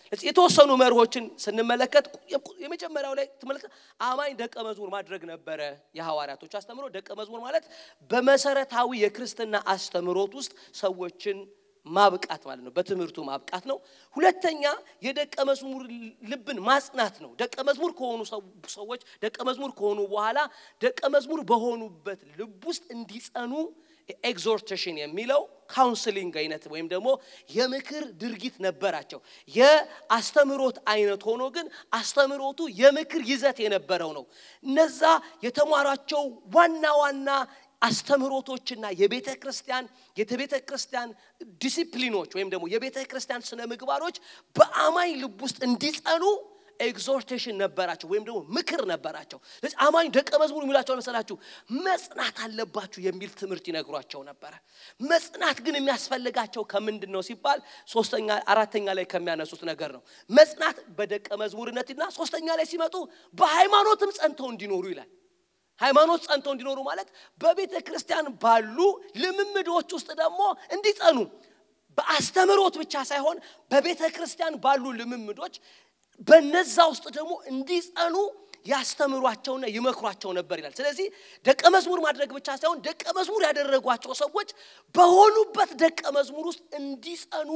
የተወሰኑ መርሆችን ስንመለከት የመጀመሪያው ላይ ትመለከት አማኝ ደቀ መዝሙር ማድረግ ነበረ የሐዋርያቶች አስተምሮ። ደቀ መዝሙር ማለት በመሰረታዊ የክርስትና አስተምሮት ውስጥ ሰዎችን ማብቃት ማለት ነው። በትምህርቱ ማብቃት ነው። ሁለተኛ የደቀ መዝሙር ልብን ማጽናት ነው። ደቀ መዝሙር ከሆኑ ሰዎች ደቀ መዝሙር ከሆኑ በኋላ ደቀ መዝሙር በሆኑበት ልብ ውስጥ እንዲጸኑ ኤግዞርቴሽን የሚለው ካውንስሊንግ አይነት ወይም ደግሞ የምክር ድርጊት ነበራቸው። የአስተምሮት አይነት ሆኖ ግን አስተምሮቱ የምክር ይዘት የነበረው ነው። እነዛ የተሟሯቸው ዋና ዋና አስተምህሮቶችና የቤተ ክርስቲያን የቤተ ክርስቲያን ዲሲፕሊኖች ወይም ደግሞ የቤተ ክርስቲያን ስነ ምግባሮች በአማኝ ልብ ውስጥ እንዲጸኑ ኤግዞርቴሽን ነበራቸው ወይም ደግሞ ምክር ነበራቸው። ስለዚህ አማኝ ደቀ መዝሙር የሚላቸው መሰላችሁ መጽናት አለባችሁ የሚል ትምህርት ይነግሯቸው ነበረ። መጽናት ግን የሚያስፈልጋቸው ከምንድን ነው ሲባል ሶስተኛ አራተኛ ላይ ከሚያነሱት ነገር ነው። መጽናት በደቀ መዝሙርነትና ሶስተኛ ላይ ሲመጡ በሃይማኖትም ጸንተው እንዲኖሩ ይላል። ሃይማኖት ጸንተው እንዲኖሩ ማለት በቤተ ክርስቲያን ባሉ ልምምዶች ውስጥ ደግሞ እንዲጸኑ በአስተምሮት ብቻ ሳይሆን በቤተ ክርስቲያን ባሉ ልምምዶች በነዛ ውስጥ ደግሞ እንዲጸኑ ያስተምሯቸውና ይመክሯቸው ነበር ይላል። ስለዚህ ደቀ መዝሙር ማድረግ ብቻ ሳይሆን ደቀ መዝሙር ያደረጓቸው ሰዎች በሆኑበት ደቀ መዝሙር ውስጥ እንዲጸኑ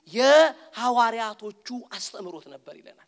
የሐዋርያቶቹ አስተምሮት ነበር ይለናል።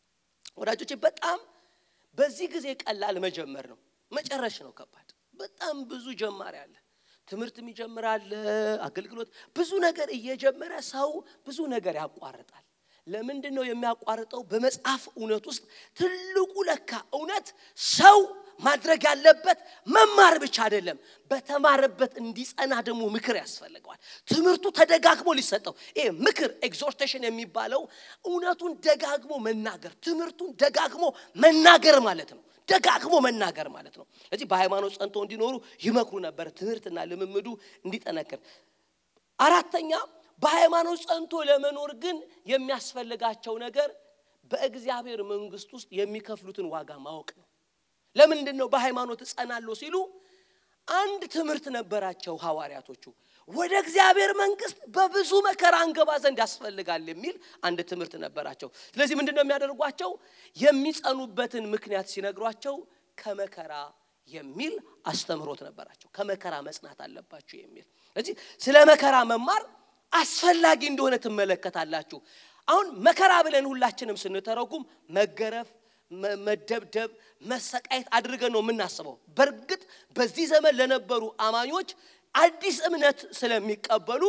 ወዳጆቼ በጣም በዚህ ጊዜ ቀላል መጀመር ነው፣ መጨረሽ ነው ከባድ። በጣም ብዙ ጀማሪ አለ። ትምህርትም ይጀምራል፣ አገልግሎት፣ ብዙ ነገር እየጀመረ ሰው ብዙ ነገር ያቋርጣል። ለምንድን ነው የሚያቋርጠው? በመጽሐፍ እውነት ውስጥ ትልቁ ለካ እውነት ሰው ማድረግ ያለበት መማር ብቻ አይደለም፣ በተማረበት እንዲጸና ደግሞ ምክር ያስፈልገዋል። ትምህርቱ ተደጋግሞ ሊሰጠው ይሄ ምክር ኤግዞርቴሽን የሚባለው እውነቱን ደጋግሞ መናገር፣ ትምህርቱን ደጋግሞ መናገር ማለት ነው። ደጋግሞ መናገር ማለት ነው። ስለዚህ በሃይማኖት ጸንቶ እንዲኖሩ ይመክሩ ነበር፣ ትምህርትና ልምምዱ እንዲጠነክር። አራተኛ በሃይማኖት ጸንቶ ለመኖር ግን የሚያስፈልጋቸው ነገር በእግዚአብሔር መንግስት ውስጥ የሚከፍሉትን ዋጋ ማወቅ ነው። ለምንድን ነው በሃይማኖት እጸናለሁ ሲሉ አንድ ትምህርት ነበራቸው ሐዋርያቶቹ። ወደ እግዚአብሔር መንግስት በብዙ መከራ እንገባ ዘንድ ያስፈልጋል የሚል አንድ ትምህርት ነበራቸው። ስለዚህ ምንድን ነው የሚያደርጓቸው? የሚጸኑበትን ምክንያት ሲነግሯቸው ከመከራ የሚል አስተምህሮት ነበራቸው። ከመከራ መጽናት አለባችሁ የሚል ስለዚህ ስለ መከራ መማር አስፈላጊ እንደሆነ ትመለከታላችሁ። አሁን መከራ ብለን ሁላችንም ስንተረጉም መገረፍ፣ መደብደብ፣ መሰቃየት አድርገን ነው የምናስበው። በእርግጥ በዚህ ዘመን ለነበሩ አማኞች አዲስ እምነት ስለሚቀበሉ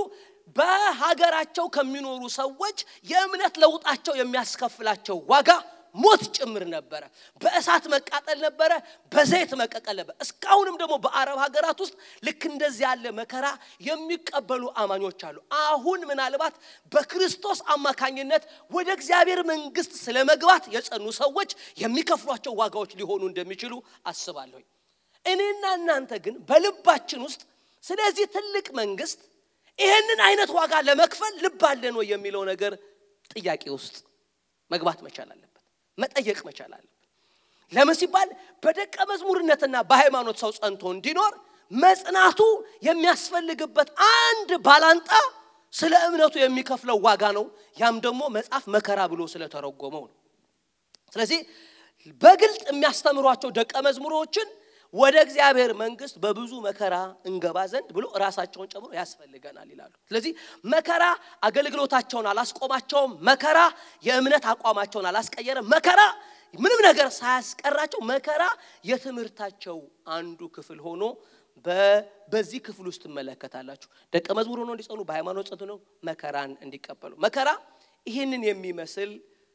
በሀገራቸው ከሚኖሩ ሰዎች የእምነት ለውጣቸው የሚያስከፍላቸው ዋጋ ሞት ጭምር ነበረ። በእሳት መቃጠል ነበረ፣ በዘይት መቀቀል ነበር። እስካሁንም ደግሞ በአረብ ሀገራት ውስጥ ልክ እንደዚህ ያለ መከራ የሚቀበሉ አማኞች አሉ። አሁን ምናልባት በክርስቶስ አማካኝነት ወደ እግዚአብሔር መንግስት ስለ መግባት የጸኑ ሰዎች የሚከፍሏቸው ዋጋዎች ሊሆኑ እንደሚችሉ አስባለሁኝ። እኔና እናንተ ግን በልባችን ውስጥ ስለዚህ ትልቅ መንግስት ይህንን አይነት ዋጋ ለመክፈል ልብ አለን ወይ የሚለው ነገር ጥያቄ ውስጥ መግባት መቻል አለበት መጠየቅ መቻል አለበት። ለምን ሲባል በደቀ መዝሙርነትና በሃይማኖት ሰው ጸንቶ እንዲኖር መጽናቱ የሚያስፈልግበት አንድ ባላንጣ ስለ እምነቱ የሚከፍለው ዋጋ ነው። ያም ደግሞ መጽሐፍ መከራ ብሎ ስለተረጎመው ነው። ስለዚህ በግልጥ የሚያስተምሯቸው ደቀ መዝሙሮችን ወደ እግዚአብሔር መንግስት በብዙ መከራ እንገባ ዘንድ ብሎ ራሳቸውን ጨምሮ ያስፈልገናል ይላሉ። ስለዚህ መከራ አገልግሎታቸውን አላስቆማቸውም። መከራ የእምነት አቋማቸውን አላስቀየረም። መከራ ምንም ነገር ሳያስቀራቸው መከራ የትምህርታቸው አንዱ ክፍል ሆኖ በዚህ ክፍል ውስጥ ትመለከታላችሁ። ደቀ መዝሙር ሆኖ እንዲጸኑ በሃይማኖት ጸንቶ ነው መከራን እንዲቀበሉ። መከራ ይህንን የሚመስል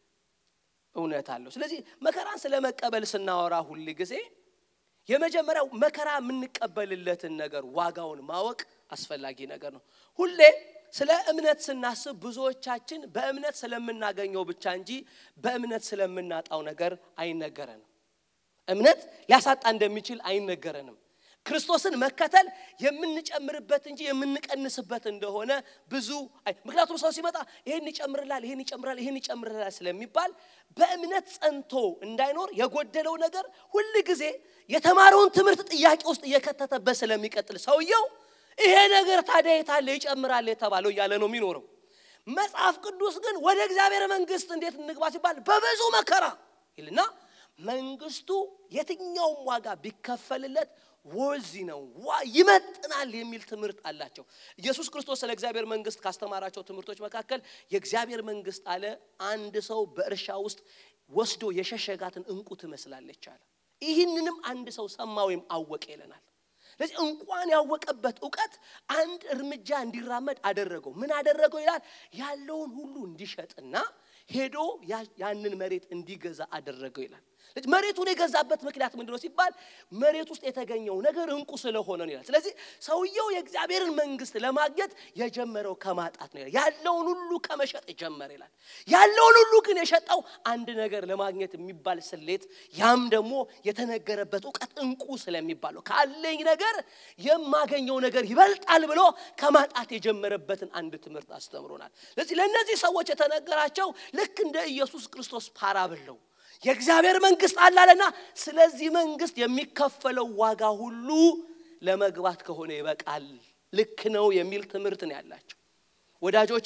እውነት አለው። ስለዚህ መከራን ስለ መቀበል ስናወራ ሁል ጊዜ የመጀመሪያው መከራ የምንቀበልለትን ነገር ዋጋውን ማወቅ አስፈላጊ ነገር ነው። ሁሌ ስለ እምነት ስናስብ ብዙዎቻችን በእምነት ስለምናገኘው ብቻ እንጂ በእምነት ስለምናጣው ነገር አይነገረንም። እምነት ሊያሳጣ እንደሚችል አይነገረንም። ክርስቶስን መከተል የምንጨምርበት እንጂ የምንቀንስበት እንደሆነ ብዙ ምክንያቱም ሰው ሲመጣ ይሄን ይጨምርላል፣ ይሄን ይጨምራል፣ ይሄን ይጨምርላል ስለሚባል በእምነት ጸንቶ እንዳይኖር የጎደለው ነገር ሁል ጊዜ የተማረውን ትምህርት ጥያቄ ውስጥ እየከተተበት ስለሚቀጥል ሰውየው ይሄ ነገር ታዲያ የታለ ይጨምራል የተባለው እያለ ነው የሚኖረው። መጽሐፍ ቅዱስ ግን ወደ እግዚአብሔር መንግስት እንዴት እንግባ ሲባል በብዙ መከራ ይልና መንግስቱ የትኛውም ዋጋ ቢከፈልለት ወርዚ ነው ይመጥናል የሚል ትምህርት አላቸው። ኢየሱስ ክርስቶስ ስለ እግዚአብሔር መንግስት ካስተማራቸው ትምህርቶች መካከል የእግዚአብሔር መንግስት አለ አንድ ሰው በእርሻ ውስጥ ወስዶ የሸሸጋትን እንቁ ትመስላለች አለ። ይህንንም አንድ ሰው ሰማ ወይም አወቀ ይለናል። ስለዚህ እንኳን ያወቀበት እውቀት አንድ እርምጃ እንዲራመድ አደረገው። ምን አደረገው ይላል? ያለውን ሁሉ እንዲሸጥና ሄዶ ያንን መሬት እንዲገዛ አደረገው ይላል። ስለዚህ መሬቱን የገዛበት ምክንያት ምንድን ነው ሲባል መሬት ውስጥ የተገኘው ነገር እንቁ ስለሆነ ነው ይላል። ስለዚህ ሰውየው የእግዚአብሔርን መንግስት ለማግኘት የጀመረው ከማጣት ነው ይላል። ያለውን ሁሉ ከመሸጥ ጀመረ ይላል። ያለውን ሁሉ ግን የሸጠው አንድ ነገር ለማግኘት የሚባል ስሌት፣ ያም ደግሞ የተነገረበት እውቀት እንቁ ስለሚባለው ካለኝ ነገር የማገኘው ነገር ይበልጣል ብሎ ከማጣት የጀመረበትን አንድ ትምህርት አስተምሮናል። ስለዚህ ለእነዚህ ሰዎች የተነገራቸው ልክ እንደ ኢየሱስ ክርስቶስ ፓራብል ነው። የእግዚአብሔር መንግስት አላለና ስለዚህ መንግስት የሚከፈለው ዋጋ ሁሉ ለመግባት ከሆነ ይበቃል፣ ልክ ነው የሚል ትምህርት ነው ያላቸው። ወዳጆቼ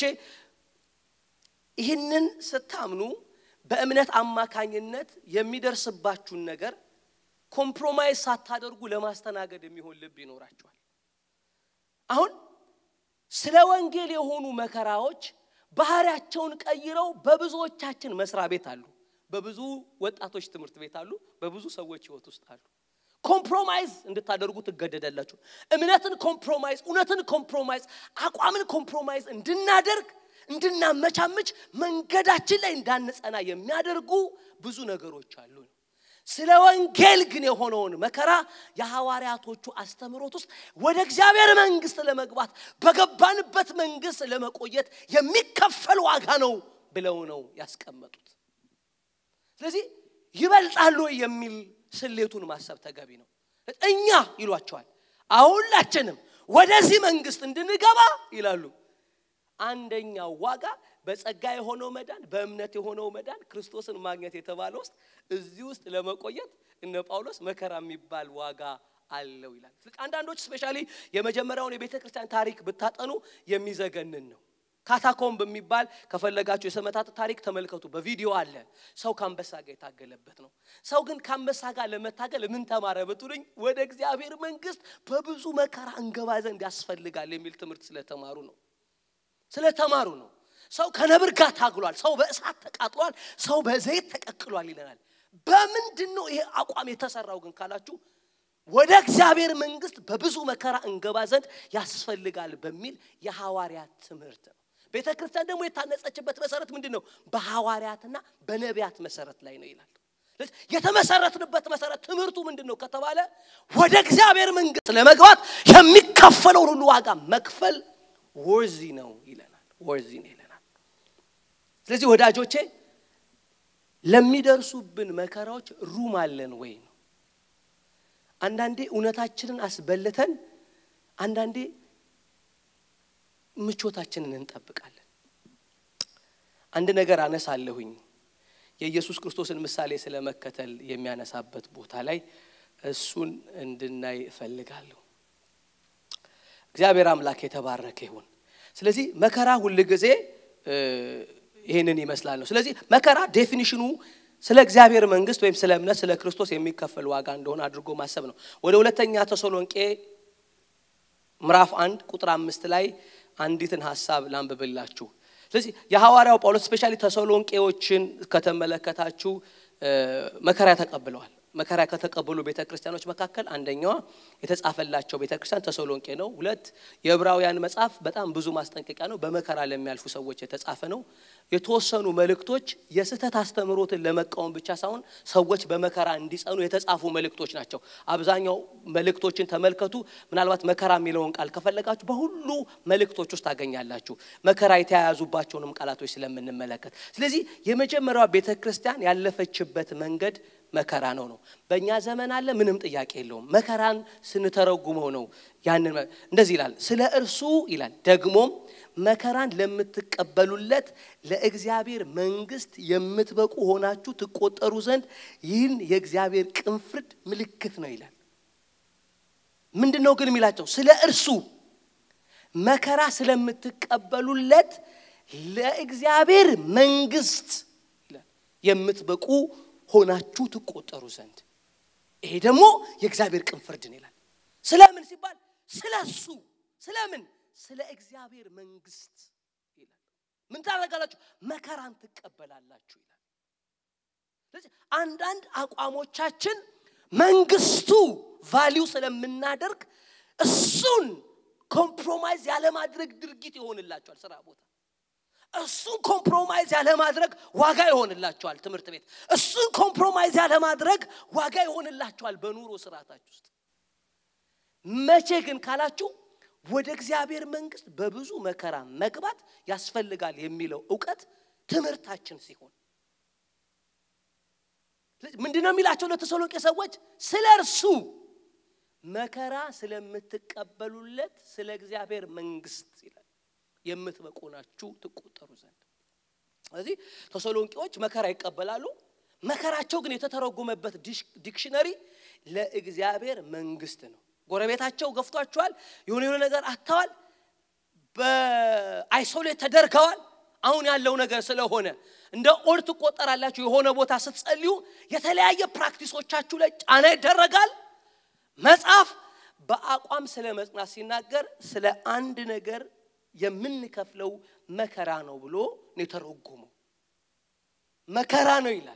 ይህንን ስታምኑ በእምነት አማካኝነት የሚደርስባችሁን ነገር ኮምፕሮማይዝ ሳታደርጉ ለማስተናገድ የሚሆን ልብ ይኖራችኋል። አሁን ስለ ወንጌል የሆኑ መከራዎች ባህሪያቸውን ቀይረው በብዙዎቻችን መስሪያ ቤት አሉ። በብዙ ወጣቶች ትምህርት ቤት አሉ። በብዙ ሰዎች ህይወት ውስጥ አሉ። ኮምፕሮማይዝ እንድታደርጉ ትገደዳላችሁ። እምነትን ኮምፕሮማይዝ፣ እውነትን ኮምፕሮማይዝ፣ አቋምን ኮምፕሮማይዝ እንድናደርግ እንድናመቻምች መንገዳችን ላይ እንዳንጸና የሚያደርጉ ብዙ ነገሮች አሉ። ስለ ወንጌል ግን የሆነውን መከራ የሐዋርያቶቹ አስተምህሮት ውስጥ ወደ እግዚአብሔር መንግስት ለመግባት በገባንበት መንግስት ለመቆየት የሚከፈል ዋጋ ነው ብለው ነው ያስቀመጡት። ስለዚህ ይበልጣሉ የሚል ስሌቱን ማሰብ ተገቢ ነው። እኛ ይሏቸዋል ሁላችንም ወደዚህ መንግስት እንድንገባ ይላሉ። አንደኛው ዋጋ በጸጋ የሆነው መዳን፣ በእምነት የሆነው መዳን፣ ክርስቶስን ማግኘት የተባለ ውስጥ እዚህ ውስጥ ለመቆየት እነ ጳውሎስ መከራ የሚባል ዋጋ አለው ይላል። አንዳንዶች ስፔሻሊ የመጀመሪያውን የቤተ ክርስቲያን ታሪክ ብታጠኑ የሚዘገንን ነው። ካታኮምብ የሚባል ከፈለጋችሁ የሰማዕታት ታሪክ ተመልከቱ። በቪዲዮ አለ። ሰው ከአንበሳ ጋር የታገለበት ነው። ሰው ግን ከአንበሳ ጋር ለመታገል ምን ተማረ ብትሉኝ፣ ወደ እግዚአብሔር መንግስት በብዙ መከራ እንገባ ዘንድ ያስፈልጋል የሚል ትምህርት ስለተማሩ ነው ስለተማሩ ነው። ሰው ከነብር ጋር ታግሏል። ሰው በእሳት ተቃጥሏል። ሰው በዘይት ተቀቅሏል ይለናል። በምንድን ነው ይሄ አቋም የተሰራው ግን ካላችሁ ወደ እግዚአብሔር መንግስት በብዙ መከራ እንገባ ዘንድ ያስፈልጋል በሚል የሐዋርያት ትምህርት ነው። ቤተ ክርስቲያን ደግሞ የታነጸችበት መሰረት ምንድን ነው? በሐዋርያትና በነቢያት መሰረት ላይ ነው ይላል። የተመሰረትንበት መሰረት ትምህርቱ ምንድን ነው ከተባለ ወደ እግዚአብሔር መንግስት ለመግባት የሚከፈለውን ሁሉ ዋጋ መክፈል ወርዚ ነው ይለናል። ወርዚ ነው ይለናል። ስለዚህ ወዳጆቼ ለሚደርሱብን መከራዎች ሩም አለን ወይ ነው። አንዳንዴ እውነታችንን አስበልተን፣ አንዳንዴ ምቾታችንን እንጠብቃለን። አንድ ነገር አነሳለሁኝ የኢየሱስ ክርስቶስን ምሳሌ ስለ መከተል የሚያነሳበት ቦታ ላይ እሱን እንድናይ እፈልጋለሁ። እግዚአብሔር አምላክ የተባረከ ይሁን። ስለዚህ መከራ ሁል ጊዜ ይህንን ይመስላል ነው። ስለዚህ መከራ ዴፊኒሽኑ ስለ እግዚአብሔር መንግስት ወይም ስለ እምነት ስለ ክርስቶስ የሚከፈል ዋጋ እንደሆነ አድርጎ ማሰብ ነው። ወደ ሁለተኛ ተሰሎንቄ ምዕራፍ አንድ ቁጥር አምስት ላይ አንዲትን ሀሳብ ላንብብላችሁ። ስለዚህ የሐዋርያው ጳውሎስ ስፔሻሊ ተሰሎንቄዎችን ከተመለከታችሁ መከራ ተቀብለዋል። መከራ ከተቀበሉ ቤተ ክርስቲያኖች መካከል አንደኛዋ የተጻፈላቸው ቤተ ክርስቲያን ተሰሎንቄ ነው። ሁለት የዕብራውያን መጽሐፍ በጣም ብዙ ማስጠንቀቂያ ነው። በመከራ ለሚያልፉ ሰዎች የተጻፈ ነው። የተወሰኑ መልእክቶች የስህተት አስተምህሮትን ለመቃወም ብቻ ሳይሆን ሰዎች በመከራ እንዲጸኑ የተጻፉ መልእክቶች ናቸው። አብዛኛው መልእክቶችን ተመልከቱ። ምናልባት መከራ የሚለውን ቃል ከፈለጋችሁ በሁሉ መልእክቶች ውስጥ ታገኛላችሁ። መከራ የተያያዙባቸውንም ቃላቶች ስለምንመለከት፣ ስለዚህ የመጀመሪያዋ ቤተ ክርስቲያን ያለፈችበት መንገድ መከራ ነው ነው። በእኛ ዘመን አለ፣ ምንም ጥያቄ የለውም። መከራን ስንተረጉመው ነው ያንን እንደዚህ ይላል። ስለ እርሱ ይላል ደግሞም መከራን ለምትቀበሉለት ለእግዚአብሔር መንግስት የምትበቁ ሆናችሁ ትቆጠሩ ዘንድ ይህን የእግዚአብሔር ቅን ፍርድ ምልክት ነው ይላል። ምንድን ነው ግን የሚላቸው? ስለ እርሱ መከራ ስለምትቀበሉለት ለእግዚአብሔር መንግስት ይላል የምትበቁ ሆናችሁ ትቆጠሩ ዘንድ ይሄ ደግሞ የእግዚአብሔር ቅን ፍርድን ይላል ስለምን ሲባል ስለ እሱ ስለምን ስለ እግዚአብሔር መንግስት ይላል ምን ታደርጋላችሁ መከራን ትቀበላላችሁ ይላል ስለዚህ አንዳንድ አቋሞቻችን መንግስቱ ቫሊው ስለምናደርግ እሱን ኮምፕሮማይዝ ያለማድረግ ድርጊት ይሆንላቸዋል ስራ ቦታ እሱን ኮምፕሮማይዝ ያለማድረግ ዋጋ ይሆንላቸዋል ትምህርት ቤት እሱን ኮምፕሮማይዝ ያለማድረግ ዋጋ ይሆንላቸዋል በኑሮ ስርዓታች ውስጥ መቼ ግን ካላችሁ ወደ እግዚአብሔር መንግስት በብዙ መከራ መግባት ያስፈልጋል የሚለው እውቀት ትምህርታችን ሲሆን ምንድን ነው የሚላቸው ለተሰሎቄ ሰዎች ስለ እርሱ መከራ ስለምትቀበሉለት ስለ እግዚአብሔር መንግስት ይላል የምትበቁ ናችሁ ትቆጠሩ ዘንድ ስለዚህ ተሰሎንቄዎች መከራ ይቀበላሉ መከራቸው ግን የተተረጎመበት ዲክሽነሪ ለእግዚአብሔር መንግስት ነው ጎረቤታቸው ገፍቷቸዋል የሆነ የሆነ ነገር አጥተዋል በአይሶሌት ተደርገዋል አሁን ያለው ነገር ስለሆነ እንደ ኦድ ትቆጠራላችሁ የሆነ ቦታ ስትጸልዩ የተለያየ ፕራክቲሶቻችሁ ላይ ጫና ይደረጋል መጽሐፍ በአቋም ስለ መጽናት ሲናገር ስለ አንድ ነገር የምንከፍለው መከራ ነው ብሎ ነው የተረጎመው መከራ ነው ይላል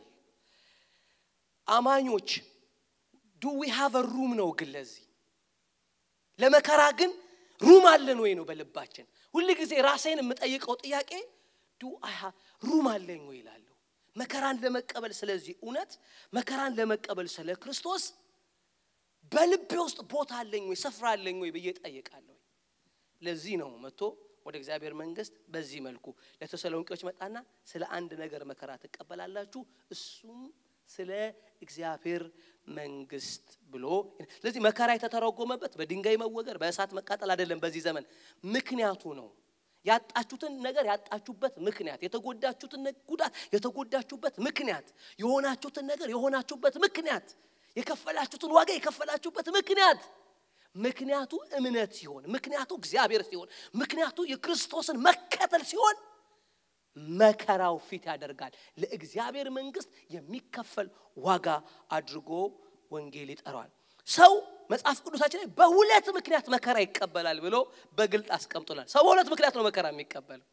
አማኞች ዱ ዊ ሃቭ ሩም ነው ግን ለዚህ ለመከራ ግን ሩም አለን ወይ ነው በልባችን ሁል ጊዜ ራሴን የምጠይቀው ጥያቄ ዱ አሃ ሩም አለኝ ወይ ይላለሁ መከራን ለመቀበል ስለዚህ እውነት መከራን ለመቀበል ስለ ክርስቶስ በልቤ ውስጥ ቦታ አለኝ ወይ ስፍራ አለኝ ወይ ብዬ ጠይቃለሁ ለዚህ ነው መጥቶ ወደ እግዚአብሔር መንግስት በዚህ መልኩ ለተሰሎንቄዎች መጣና ስለ አንድ ነገር መከራ ትቀበላላችሁ እሱም ስለ እግዚአብሔር መንግስት ብሎ ስለዚህ መከራ የተተረጎመበት በድንጋይ መወገር በእሳት መቃጠል አይደለም በዚህ ዘመን ምክንያቱ ነው ያጣችሁትን ነገር ያጣችሁበት ምክንያት የተጎዳችሁትን ጉዳት የተጎዳችሁበት ምክንያት የሆናችሁትን ነገር የሆናችሁበት ምክንያት የከፈላችሁትን ዋጋ የከፈላችሁበት ምክንያት ምክንያቱ እምነት ሲሆን ምክንያቱ እግዚአብሔር ሲሆን ምክንያቱ የክርስቶስን መከተል ሲሆን መከራው ፊት ያደርጋል ለእግዚአብሔር መንግስት የሚከፈል ዋጋ አድርጎ ወንጌል ይጠራዋል ሰው መጽሐፍ ቅዱሳችን ላይ በሁለት ምክንያት መከራ ይቀበላል ብሎ በግልጥ አስቀምጦናል ሰው በሁለት ምክንያት ነው መከራ የሚቀበለው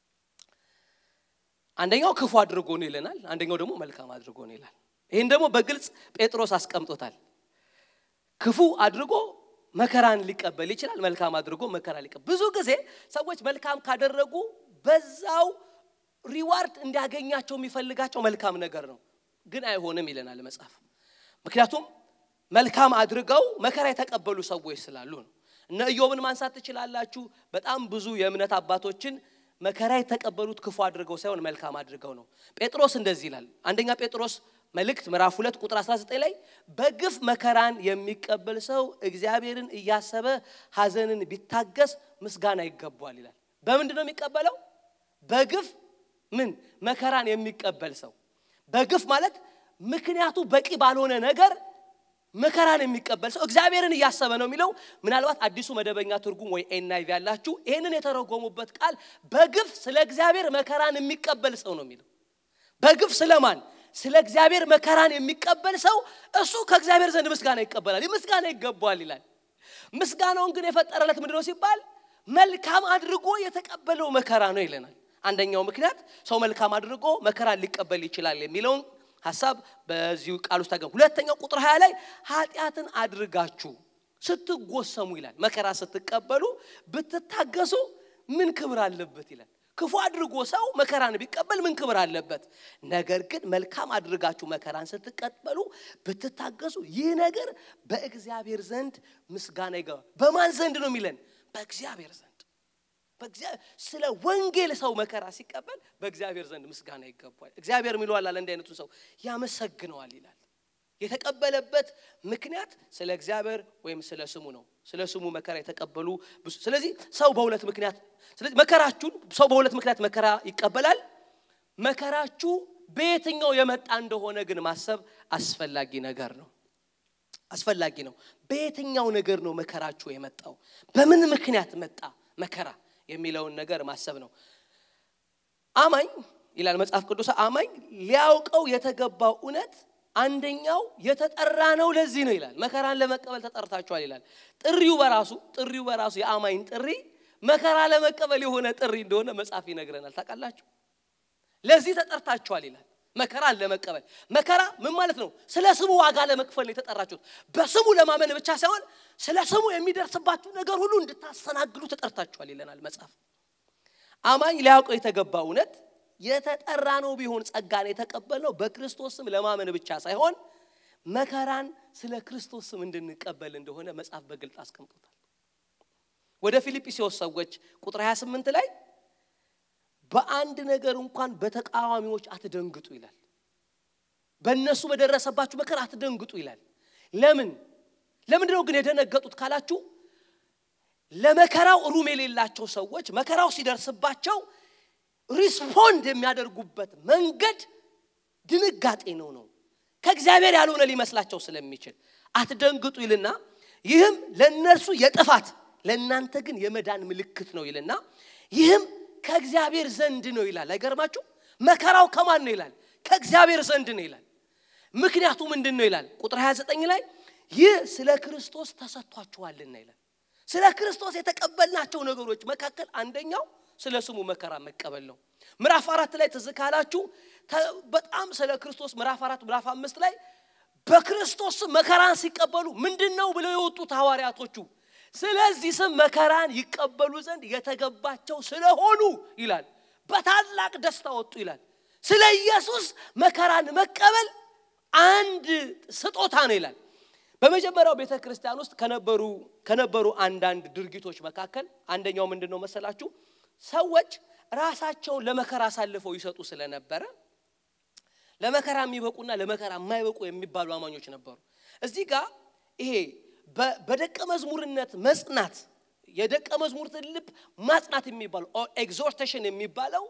አንደኛው ክፉ አድርጎ ነው ይለናል አንደኛው ደግሞ መልካም አድርጎ ነው ይላል ይህን ደግሞ በግልጽ ጴጥሮስ አስቀምጦታል ክፉ አድርጎ መከራን ሊቀበል ይችላል መልካም አድርጎ መከራ ሊቀበል ብዙ ጊዜ ሰዎች መልካም ካደረጉ በዛው ሪዋርድ እንዲያገኛቸው የሚፈልጋቸው መልካም ነገር ነው ግን አይሆንም ይለናል መጽሐፍ ምክንያቱም መልካም አድርገው መከራ የተቀበሉ ሰዎች ስላሉ ነው እነ ኢዮብን ማንሳት ትችላላችሁ በጣም ብዙ የእምነት አባቶችን መከራ የተቀበሉት ክፉ አድርገው ሳይሆን መልካም አድርገው ነው ጴጥሮስ እንደዚህ ይላል አንደኛ ጴጥሮስ መልእክት ምዕራፍ 2 ቁጥር 19 ላይ በግፍ መከራን የሚቀበል ሰው እግዚአብሔርን እያሰበ ሀዘንን ቢታገስ ምስጋና ይገባዋል ይላል በምንድን ነው የሚቀበለው በግፍ ምን መከራን የሚቀበል ሰው በግፍ ማለት ምክንያቱ በቂ ባልሆነ ነገር መከራን የሚቀበል ሰው እግዚአብሔርን እያሰበ ነው የሚለው ምናልባት አዲሱ መደበኛ ትርጉም ወይ ኤንአይቪ ያላችሁ ይህንን የተረጎሙበት ቃል በግፍ ስለ እግዚአብሔር መከራን የሚቀበል ሰው ነው የሚለው በግፍ ስለማን ስለ እግዚአብሔር መከራን የሚቀበል ሰው እሱ ከእግዚአብሔር ዘንድ ምስጋና ይቀበላል ምስጋና ይገባዋል ይላል ምስጋናውን ግን የፈጠረለት ምንድነው ሲባል መልካም አድርጎ የተቀበለው መከራ ነው ይለናል አንደኛው ምክንያት ሰው መልካም አድርጎ መከራን ሊቀበል ይችላል የሚለውን ሀሳብ በዚሁ ቃል ውስጥ ታገኙ ሁለተኛው ቁጥር ሀያ ላይ ኃጢአትን አድርጋችሁ ስትጎሰሙ ይላል መከራ ስትቀበሉ ብትታገሱ ምን ክብር አለበት ይላል ክፉ አድርጎ ሰው መከራን ቢቀበል ምን ክብር አለበት ነገር ግን መልካም አድርጋችሁ መከራን ስትቀበሉ ብትታገሱ ይህ ነገር በእግዚአብሔር ዘንድ ምስጋና ይገባል በማን ዘንድ ነው የሚለን በእግዚአብሔር ዘንድ ስለ ወንጌል ሰው መከራ ሲቀበል በእግዚአብሔር ዘንድ ምስጋና ይገባል እግዚአብሔር የሚለዋል አለ እንዲህ አይነቱን ሰው ያመሰግነዋል ይላል የተቀበለበት ምክንያት ስለ እግዚአብሔር ወይም ስለ ስሙ ነው ስለ ስሙ መከራ የተቀበሉ ስለዚህ ሰው በሁለት ምክንያት ስለዚህ መከራችሁን ሰው በሁለት ምክንያት መከራ ይቀበላል መከራችሁ በየትኛው የመጣ እንደሆነ ግን ማሰብ አስፈላጊ ነገር ነው አስፈላጊ ነው በየትኛው ነገር ነው መከራችሁ የመጣው በምን ምክንያት መጣ መከራ የሚለውን ነገር ማሰብ ነው አማኝ ይላል መጽሐፍ ቅዱስ አማኝ ሊያውቀው የተገባው እውነት አንደኛው የተጠራ ነው ለዚህ ነው ይላል መከራን ለመቀበል ተጠርታችኋል ይላል ጥሪው በራሱ ጥሪው በራሱ የአማኝ ጥሪ መከራ ለመቀበል የሆነ ጥሪ እንደሆነ መጽሐፍ ይነግረናል ታውቃላችሁ ለዚህ ተጠርታችኋል ይላል መከራን ለመቀበል መከራ ምን ማለት ነው ስለ ስሙ ዋጋ ለመክፈል ነው የተጠራችሁት በስሙ ለማመን ብቻ ሳይሆን ስለ ስሙ የሚደርስባችሁ ነገር ሁሉ እንድታስተናግዱ ተጠርታችኋል ይለናል መጽሐፍ አማኝ ሊያውቀው የተገባ እውነት የተጠራ ነው ቢሆን ጸጋን የተቀበልነው በክርስቶስ ስም ለማመን ብቻ ሳይሆን መከራን ስለ ክርስቶስ ስም እንድንቀበል እንደሆነ መጽሐፍ በግልጥ አስቀምጦታል ወደ ፊልጵስዩስ ሰዎች ቁጥር 28 ላይ በአንድ ነገር እንኳን በተቃዋሚዎች አትደንግጡ ይላል በእነሱ በደረሰባችሁ መከራ አትደንግጡ ይላል ለምን ለምንድን ነው ግን የደነገጡት ካላችሁ ለመከራው ሩም የሌላቸው ሰዎች መከራው ሲደርስባቸው ሪስፖንድ የሚያደርጉበት መንገድ ድንጋጤ ነው ነው ከእግዚአብሔር ያልሆነ ሊመስላቸው ስለሚችል አትደንግጡ ይልና ይህም ለእነርሱ የጥፋት ለእናንተ ግን የመዳን ምልክት ነው ይልና ይህም ከእግዚአብሔር ዘንድ ነው ይላል አይገርማችሁ መከራው ከማን ነው ይላል ከእግዚአብሔር ዘንድ ነው ይላል ምክንያቱ ምንድን ነው ይላል ቁጥር 29 ላይ ይህ ስለ ክርስቶስ ተሰጥቷችኋልና ይላል ስለ ክርስቶስ የተቀበልናቸው ነገሮች መካከል አንደኛው ስለ ስሙ መከራ መቀበል ነው ምዕራፍ አራት ላይ ትዝ ካላችሁ በጣም ስለ ክርስቶስ ምዕራፍ አራት ምዕራፍ አምስት ላይ በክርስቶስ ስም መከራን ሲቀበሉ ምንድን ነው ብለው የወጡት ሐዋርያቶቹ ስለዚህ ስም መከራን ይቀበሉ ዘንድ የተገባቸው ስለሆኑ ይላል በታላቅ ደስታ ወጡ ይላል ስለ ኢየሱስ መከራን መቀበል አንድ ስጦታ ነው ይላል በመጀመሪያው ቤተ ክርስቲያን ውስጥ ከነበሩ ከነበሩ አንዳንድ ድርጊቶች መካከል አንደኛው ምንድን ነው መሰላችሁ ሰዎች ራሳቸውን ለመከራ አሳልፈው ይሰጡ ስለነበረ ለመከራ የሚበቁና ለመከራ የማይበቁ የሚባሉ አማኞች ነበሩ እዚህ ጋር ይሄ በደቀ መዝሙርነት መጽናት የደቀ መዝሙርትን ልብ ማጽናት የሚባለው ኤግዞርቴሽን የሚባለው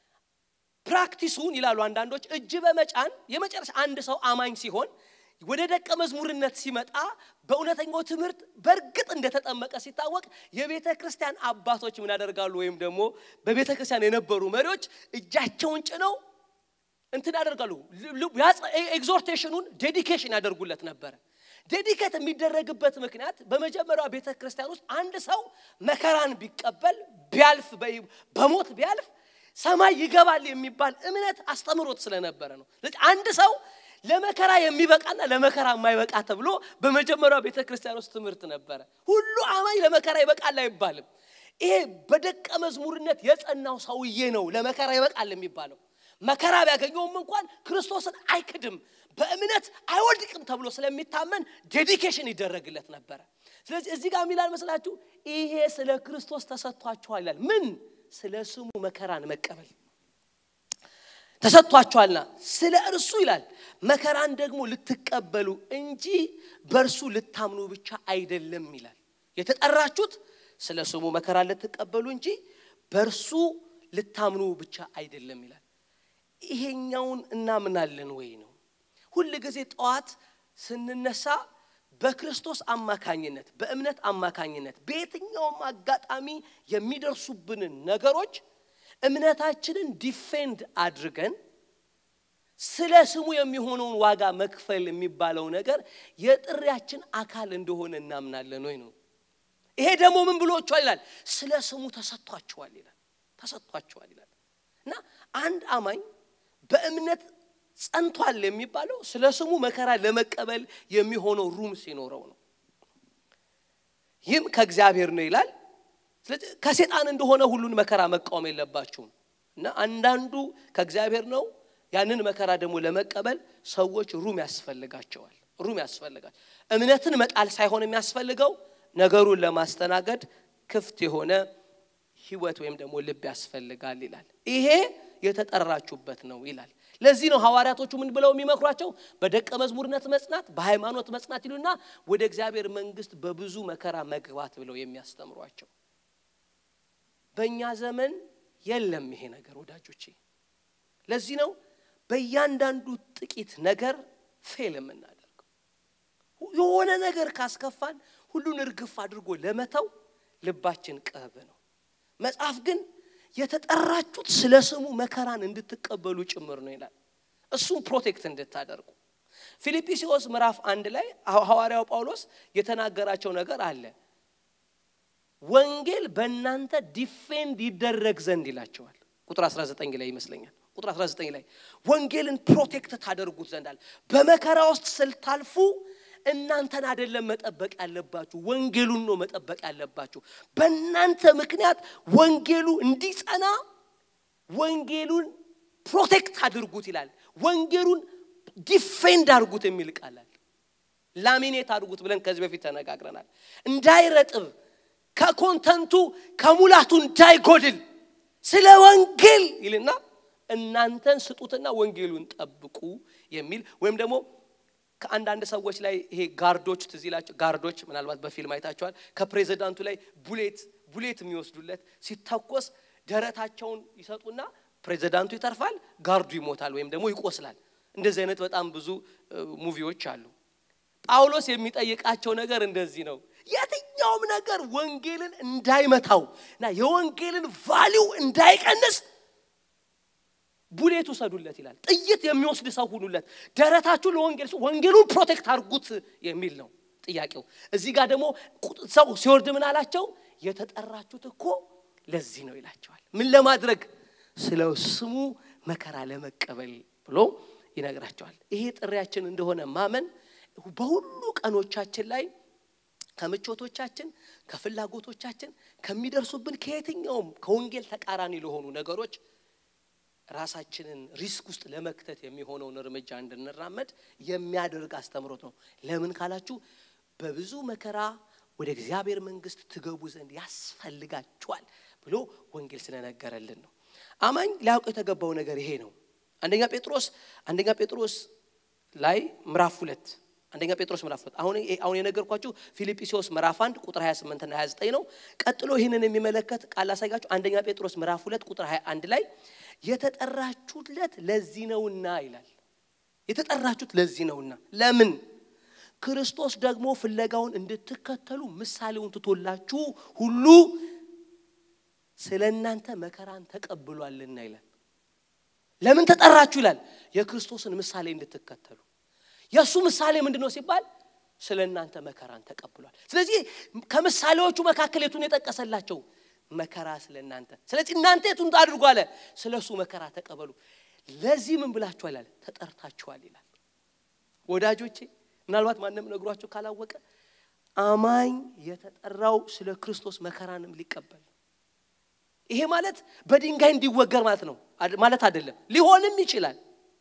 ፕራክቲሱን ይላሉ አንዳንዶች እጅ በመጫን የመጨረሻ አንድ ሰው አማኝ ሲሆን ወደ ደቀ መዝሙርነት ሲመጣ በእውነተኛው ትምህርት በእርግጥ እንደተጠመቀ ሲታወቅ የቤተ ክርስቲያን አባቶች ምን ያደርጋሉ ወይም ደግሞ በቤተ ክርስቲያን የነበሩ መሪዎች እጃቸውን ጭነው እንትን ያደርጋሉ ኤግዞርቴሽኑን ዴዲኬሽን ያደርጉለት ነበረ ዴዲኬት የሚደረግበት ምክንያት በመጀመሪያው ቤተ ክርስቲያን ውስጥ አንድ ሰው መከራን ቢቀበል ቢያልፍ በሞት ቢያልፍ ሰማይ ይገባል የሚባል እምነት አስተምሮት ስለነበረ ነው አንድ ሰው ለመከራ የሚበቃና ለመከራ የማይበቃ ተብሎ በመጀመሪያው ቤተ ክርስቲያን ውስጥ ትምህርት ነበረ ሁሉ አማኝ ለመከራ ይበቃል አይባልም ይሄ በደቀ መዝሙርነት የጸናው ሰውዬ ነው ለመከራ ይበቃል የሚባለው መከራ ቢያገኘውም እንኳን ክርስቶስን አይክድም በእምነት አይወድቅም ተብሎ ስለሚታመን ዴዲኬሽን ይደረግለት ነበረ ስለዚህ እዚህ ጋር የሚላል መስላችሁ ይሄ ስለ ክርስቶስ ተሰጥቷችኋል ይላል ምን ስለ ስሙ መከራን መቀበል ተሰጥቷችኋልና ስለ እርሱ ይላል መከራን ደግሞ ልትቀበሉ እንጂ በእርሱ ልታምኑ ብቻ አይደለም ይላል የተጠራችሁት ስለ ስሙ መከራን ልትቀበሉ እንጂ በእርሱ ልታምኑ ብቻ አይደለም ይላል ይሄኛውን እናምናለን ወይ ነው ሁል ጊዜ ጠዋት ስንነሳ በክርስቶስ አማካኝነት በእምነት አማካኝነት በየትኛውም አጋጣሚ የሚደርሱብንን ነገሮች እምነታችንን ዲፌንድ አድርገን ስለ ስሙ የሚሆነውን ዋጋ መክፈል የሚባለው ነገር የጥሪያችን አካል እንደሆነ እናምናለን ወይ ነው ይሄ ደግሞ ምን ብሎችኋል ይላል ስለ ስሙ ተሰጥቷችኋል ይላል ተሰጥቷችኋል ይላል እና አንድ አማኝ በእምነት ጸንቷል የሚባለው ስለ ስሙ መከራ ለመቀበል የሚሆነው ሩም ሲኖረው ነው ይህም ከእግዚአብሔር ነው ይላል ስለዚህ ከሴጣን እንደሆነ ሁሉን መከራ መቃወም የለባችሁም እና አንዳንዱ ከእግዚአብሔር ነው ያንን መከራ ደግሞ ለመቀበል ሰዎች ሩም ያስፈልጋቸዋል ሩም ያስፈልጋል እምነትን መጣል ሳይሆን የሚያስፈልገው ነገሩን ለማስተናገድ ክፍት የሆነ ህይወት ወይም ደግሞ ልብ ያስፈልጋል ይላል ይሄ የተጠራችሁበት ነው ይላል ለዚህ ነው ሐዋርያቶቹ ምን ብለው የሚመክሯቸው በደቀ መዝሙርነት መጽናት በሃይማኖት መጽናት ይሉና ወደ እግዚአብሔር መንግስት በብዙ መከራ መግባት ብለው የሚያስተምሯቸው በእኛ ዘመን የለም ይሄ ነገር ወዳጆቼ ለዚህ ነው በእያንዳንዱ ጥቂት ነገር ፌል የምናደርገው የሆነ ነገር ካስከፋን ሁሉን እርግፍ አድርጎ ለመተው ልባችን ቅርብ ነው መጽሐፍ ግን የተጠራችሁት ስለ ስሙ መከራን እንድትቀበሉ ጭምር ነው ይላል። እሱም ፕሮቴክት እንድታደርጉ ፊልጵስዩስ ምዕራፍ አንድ ላይ ሐዋርያው ጳውሎስ የተናገራቸው ነገር አለ። ወንጌል በእናንተ ዲፌንድ ይደረግ ዘንድ ይላቸዋል። ቁጥር 19 ላይ ይመስለኛል። ቁጥር 19 ላይ ወንጌልን ፕሮቴክት ታደርጉት ዘንድ አለ። በመከራ ውስጥ ስልታልፉ እናንተን አይደለም መጠበቅ ያለባችሁ፣ ወንጌሉን ነው መጠበቅ ያለባችሁ። በእናንተ ምክንያት ወንጌሉ እንዲጸና ወንጌሉን ፕሮቴክት አድርጉት ይላል። ወንጌሉን ዲፌንድ አድርጉት የሚል ቃላል። ላሚኔት አድርጉት ብለን ከዚህ በፊት ተነጋግረናል። እንዳይረጥብ ከኮንተንቱ ከሙላቱ እንዳይጎድል ስለ ወንጌል ይልና እናንተን ስጡትና ወንጌሉን ጠብቁ የሚል ወይም ደግሞ ከአንዳንድ ሰዎች ላይ ይሄ ጋርዶች ትዝ ይላቸው ጋርዶች ምናልባት በፊልም አይታቸዋል። ከፕሬዚዳንቱ ላይ ቡሌት ቡሌት የሚወስዱለት ሲተኮስ ደረታቸውን ይሰጡና ፕሬዚዳንቱ ይተርፋል፣ ጋርዱ ይሞታል ወይም ደግሞ ይቆስላል። እንደዚህ አይነት በጣም ብዙ ሙቪዎች አሉ። ጳውሎስ የሚጠይቃቸው ነገር እንደዚህ ነው። የትኛውም ነገር ወንጌልን እንዳይመታው እና የወንጌልን ቫሊው እንዳይቀንስ ቡሌት ውሰዱለት ይላል። ጥይት የሚወስድ ሰው ሁኑለት። ደረታችሁ ለወንጌል ወንጌሉን ፕሮቴክት አድርጉት የሚል ነው ጥያቄው። እዚህ ጋር ደግሞ ሰው ሲወርድ ምን አላቸው? የተጠራችሁት እኮ ለዚህ ነው ይላቸዋል። ምን ለማድረግ? ስለ ስሙ መከራ ለመቀበል ብሎ ይነግራቸዋል። ይሄ ጥሪያችን እንደሆነ ማመን በሁሉ ቀኖቻችን ላይ ከምቾቶቻችን፣ ከፍላጎቶቻችን፣ ከሚደርሱብን ከየትኛውም ከወንጌል ተቃራኒ ለሆኑ ነገሮች ራሳችንን ሪስክ ውስጥ ለመክተት የሚሆነውን እርምጃ እንድንራመድ የሚያደርግ አስተምሮት ነው። ለምን ካላችሁ በብዙ መከራ ወደ እግዚአብሔር መንግሥት ትገቡ ዘንድ ያስፈልጋችኋል ብሎ ወንጌል ስለነገረልን ነው። አማኝ ሊያውቅ የተገባው ነገር ይሄ ነው። አንደኛ ጴጥሮስ አንደኛ ጴጥሮስ ላይ ምዕራፍ ሁለት አንደኛ ጴጥሮስ ምዕራፍ ሁለት አሁን አሁን የነገርኳችሁ ፊልጵስዩስ ምዕራፍ አንድ ቁጥር 28 እና 29 ነው። ቀጥሎ ይህንን የሚመለከት ቃል ላሳያችሁ። አንደኛ ጴጥሮስ ምዕራፍ ሁለት ቁጥር 21 ላይ የተጠራችሁለት ለዚህ ነውና ይላል። የተጠራችሁት ለዚህ ነውና ለምን ክርስቶስ ደግሞ ፍለጋውን እንድትከተሉ ምሳሌውን ትቶላችሁ ሁሉ ስለ እናንተ መከራን ተቀብሏልና ይላል። ለምን ተጠራችሁ ይላል? የክርስቶስን ምሳሌ እንድትከተሉ። የእሱ ምሳሌ ምንድን ነው ሲባል ስለ እናንተ መከራን ተቀብሏል። ስለዚህ ከምሳሌዎቹ መካከል የቱን የጠቀሰላቸው መከራ ስለ እናንተ። ስለዚህ እናንተ የቱን አድርጉ አለ? ስለ እሱ መከራ ተቀበሉ። ለዚህ ምን ብላችኋል አለ? ተጠርታችኋል ይላል። ወዳጆቼ ምናልባት ማንም ነግሯቸው ካላወቀ አማኝ የተጠራው ስለ ክርስቶስ መከራንም ሊቀበል ይሄ ማለት በድንጋይ እንዲወገር ማለት ነው ማለት አይደለም። ሊሆንም ይችላል።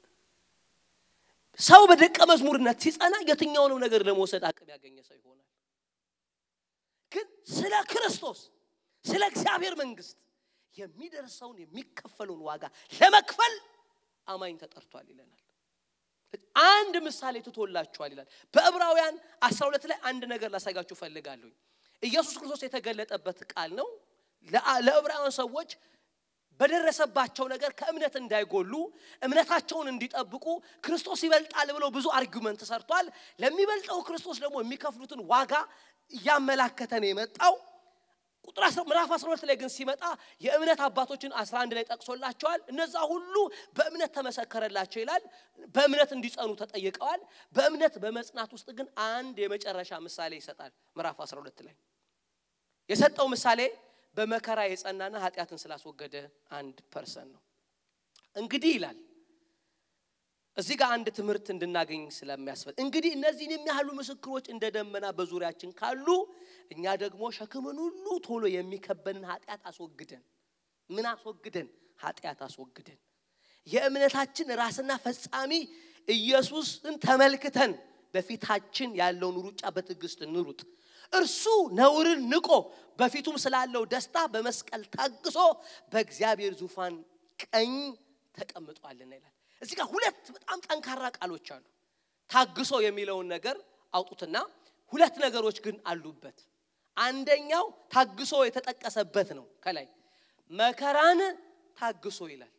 ሰው በደቀ መዝሙርነት ሲጸና የትኛውንም ነገር ለመውሰድ አቅም ያገኘ ሰው ይሆናል። ግን ስለ ክርስቶስ ስለ እግዚአብሔር መንግስት የሚደርሰውን የሚከፈለውን ዋጋ ለመክፈል አማኝ ተጠርቷል ይለናል። አንድ ምሳሌ ትቶላችኋል ይላል። በዕብራውያን 12 ላይ አንድ ነገር ላሳጋችሁ ፈልጋለሁ። ኢየሱስ ክርስቶስ የተገለጠበት ቃል ነው። ለዕብራውያን ሰዎች በደረሰባቸው ነገር ከእምነት እንዳይጎሉ እምነታቸውን እንዲጠብቁ ክርስቶስ ይበልጣል ብለው ብዙ አርጊመንት ሰርቷል። ለሚበልጠው ክርስቶስ ደግሞ የሚከፍሉትን ዋጋ እያመላከተ ነው የመጣው። ቁጥር ምዕራፍ 12 ላይ ግን ሲመጣ የእምነት አባቶችን 11 ላይ ጠቅሶላቸዋል። እነዛ ሁሉ በእምነት ተመሰከረላቸው ይላል። በእምነት እንዲጸኑ ተጠይቀዋል። በእምነት በመጽናት ውስጥ ግን አንድ የመጨረሻ ምሳሌ ይሰጣል። ምዕራፍ 12 ላይ የሰጠው ምሳሌ በመከራ የጸናና ኃጢአትን ስላስወገደ አንድ ፐርሰን ነው። እንግዲህ ይላል እዚህ ጋር አንድ ትምህርት እንድናገኝ ስለሚያስፈል እንግዲህ እነዚህን የሚያህሉ ምስክሮች እንደ ደመና በዙሪያችን ካሉ እኛ ደግሞ ሸክምን ሁሉ ቶሎ የሚከበንን ኃጢአት አስወግደን ምን አስወግደን ኃጢአት አስወግደን የእምነታችን ራስና ፈጻሚ ኢየሱስን ተመልክተን በፊታችን ያለውን ሩጫ በትዕግስት እንሩጥ። እርሱ ነውርን ንቆ በፊቱም ስላለው ደስታ በመስቀል ታግሶ በእግዚአብሔር ዙፋን ቀኝ ተቀምጧልና ይላል። እዚህ ጋር ሁለት በጣም ጠንካራ ቃሎች አሉ። ታግሶ የሚለውን ነገር አውጡትና ሁለት ነገሮች ግን አሉበት። አንደኛው ታግሶ የተጠቀሰበት ነው። ከላይ መከራን ታግሶ ይላል።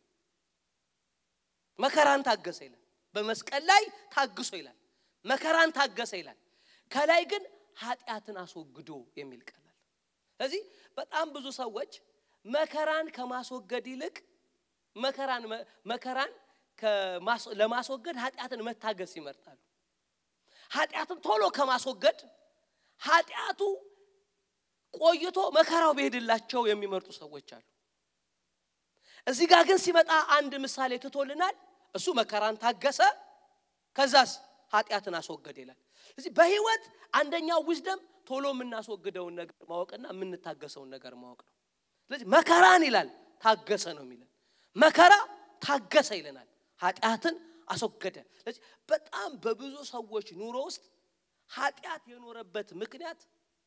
መከራን ታገሰ ይላል። በመስቀል ላይ ታግሶ ይላል። መከራን ታገሰ ይላል። ከላይ ግን ኃጢአትን አስወግዶ የሚል ቃል አለ። ስለዚህ በጣም ብዙ ሰዎች መከራን ከማስወገድ ይልቅ መከራን መከራን ለማስወገድ ኃጢአትን መታገስ ይመርጣሉ። ኃጢአትን ቶሎ ከማስወገድ ኃጢአቱ ቆይቶ መከራው ቢሄድላቸው የሚመርጡ ሰዎች አሉ። እዚህ ጋር ግን ሲመጣ አንድ ምሳሌ ትቶልናል። እሱ መከራን ታገሰ፣ ከዛስ ኃጢአትን አስወገደ ይላል። ስለዚህ በህይወት አንደኛው ዊዝደም ቶሎ የምናስወግደውን ነገር ማወቅና የምንታገሰውን ነገር ማወቅ ነው። ስለዚህ መከራን ይላል ታገሰ ነው የሚለን። መከራ ታገሰ ይለናል፣ ኃጢአትን አስወገደ። ስለዚህ በጣም በብዙ ሰዎች ኑሮ ውስጥ ኃጢአት የኖረበት ምክንያት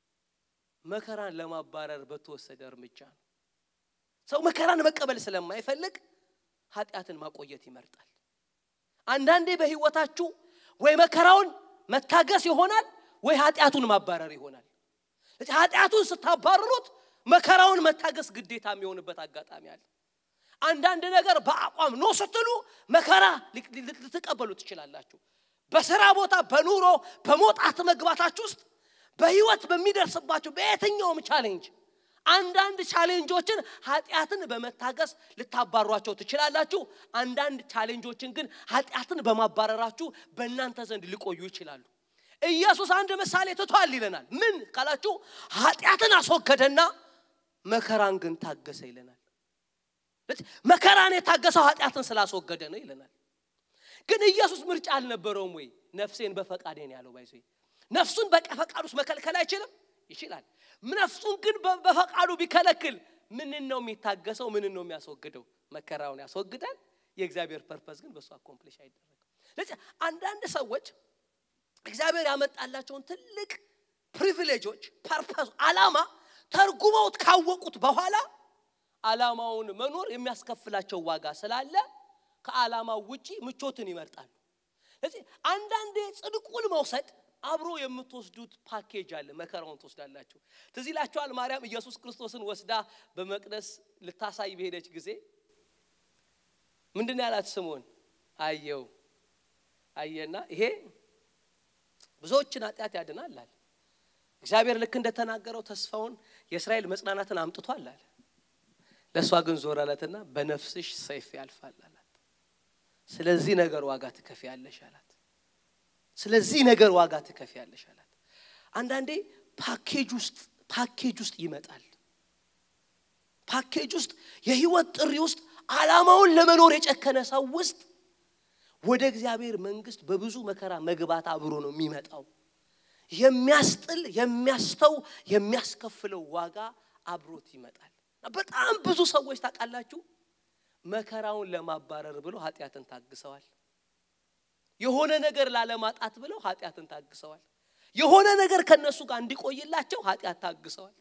መከራን ለማባረር በተወሰደ እርምጃ ነው። ሰው መከራን መቀበል ስለማይፈልግ ኃጢአትን ማቆየት ይመርጣል። አንዳንዴ በህይወታችሁ ወይ መከራውን መታገስ ይሆናል ወይ ኃጢአቱን ማባረር ይሆናል። ስለዚህ ኃጢአቱን ስታባረሩት መከራውን መታገስ ግዴታ የሚሆንበት አጋጣሚ አለ። አንዳንድ ነገር በአቋም ኖ ስትሉ መከራ ልትቀበሉ ትችላላችሁ። በስራ ቦታ፣ በኑሮ፣ በመውጣት መግባታችሁ ውስጥ በህይወት በሚደርስባችሁ በየትኛውም ቻሌንጅ አንዳንድ ቻሌንጆችን ኃጢአትን በመታገስ ልታባሯቸው ትችላላችሁ። አንዳንድ ቻሌንጆችን ግን ኃጢአትን በማባረራችሁ በእናንተ ዘንድ ሊቆዩ ይችላሉ። ኢየሱስ አንድ ምሳሌ ትቷል ይለናል። ምን ካላችሁ ኃጢአትን አስወገደና መከራን ግን ታገሰ ይለናል። መከራን የታገሰው ኃጢአትን ስላስወገደ ነው ይለናል። ግን ኢየሱስ ምርጫ አልነበረውም ወይ? ነፍሴን በፈቃዴ ነው ያለው። ባይዞ ነፍሱን በፈቃድ ውስጥ መከልከል አይችልም? ይችላል። ነፍሱን ግን በፈቃዱ ቢከለክል ምንን ነው የሚታገሰው? ምንን ነው የሚያስወግደው? መከራውን ያስወግዳል። የእግዚአብሔር ፐርፐስ ግን በእሱ አኮምፕሊሽ አይደረግም። ስለዚህ አንዳንድ ሰዎች እግዚአብሔር ያመጣላቸውን ትልቅ ፕሪቪሌጆች፣ ፐርፐስ፣ አላማ ተርጉመውት ካወቁት በኋላ አላማውን መኖር የሚያስከፍላቸው ዋጋ ስላለ ከዓላማው ውጪ ምቾትን ይመርጣሉ። ስለዚህ አንዳንዴ ጽድቁን መውሰድ አብሮ የምትወስዱት ፓኬጅ አለ። መከራውን ትወስዳላችሁ። ትዝ ይላችኋል ማርያም ኢየሱስ ክርስቶስን ወስዳ በመቅደስ ልታሳይ በሄደች ጊዜ ምንድን ያላት ስምዖን አየው አየና ይሄ ብዙዎችን ኃጢአት ያድናል አለ። እግዚአብሔር ልክ እንደተናገረው ተስፋውን የእስራኤል መጽናናትን አምጥቷል አለ። ለእሷ ግን ዞር አላትና በነፍስሽ ሰይፍ ያልፋል አላት። ስለዚህ ነገር ዋጋ ትከፍያለሽ አላት። ስለዚህ ነገር ዋጋ ትከፍያለሽ አላት። አንዳንዴ ፓኬጅ ውስጥ ፓኬጅ ውስጥ ይመጣል። ፓኬጅ ውስጥ የህይወት ጥሪ ውስጥ ዓላማውን ለመኖር የጨከነ ሰው ውስጥ ወደ እግዚአብሔር መንግስት በብዙ መከራ መግባት አብሮ ነው የሚመጣው። የሚያስጥል የሚያስተው የሚያስከፍለው ዋጋ አብሮት ይመጣል። በጣም ብዙ ሰዎች ታውቃላችሁ መከራውን ለማባረር ብለው ኃጢአትን ታግሰዋል። የሆነ ነገር ላለማጣት ብለው ኃጢአትን ታግሰዋል። የሆነ ነገር ከነሱ ጋር እንዲቆይላቸው ኃጢአት ታግሰዋል።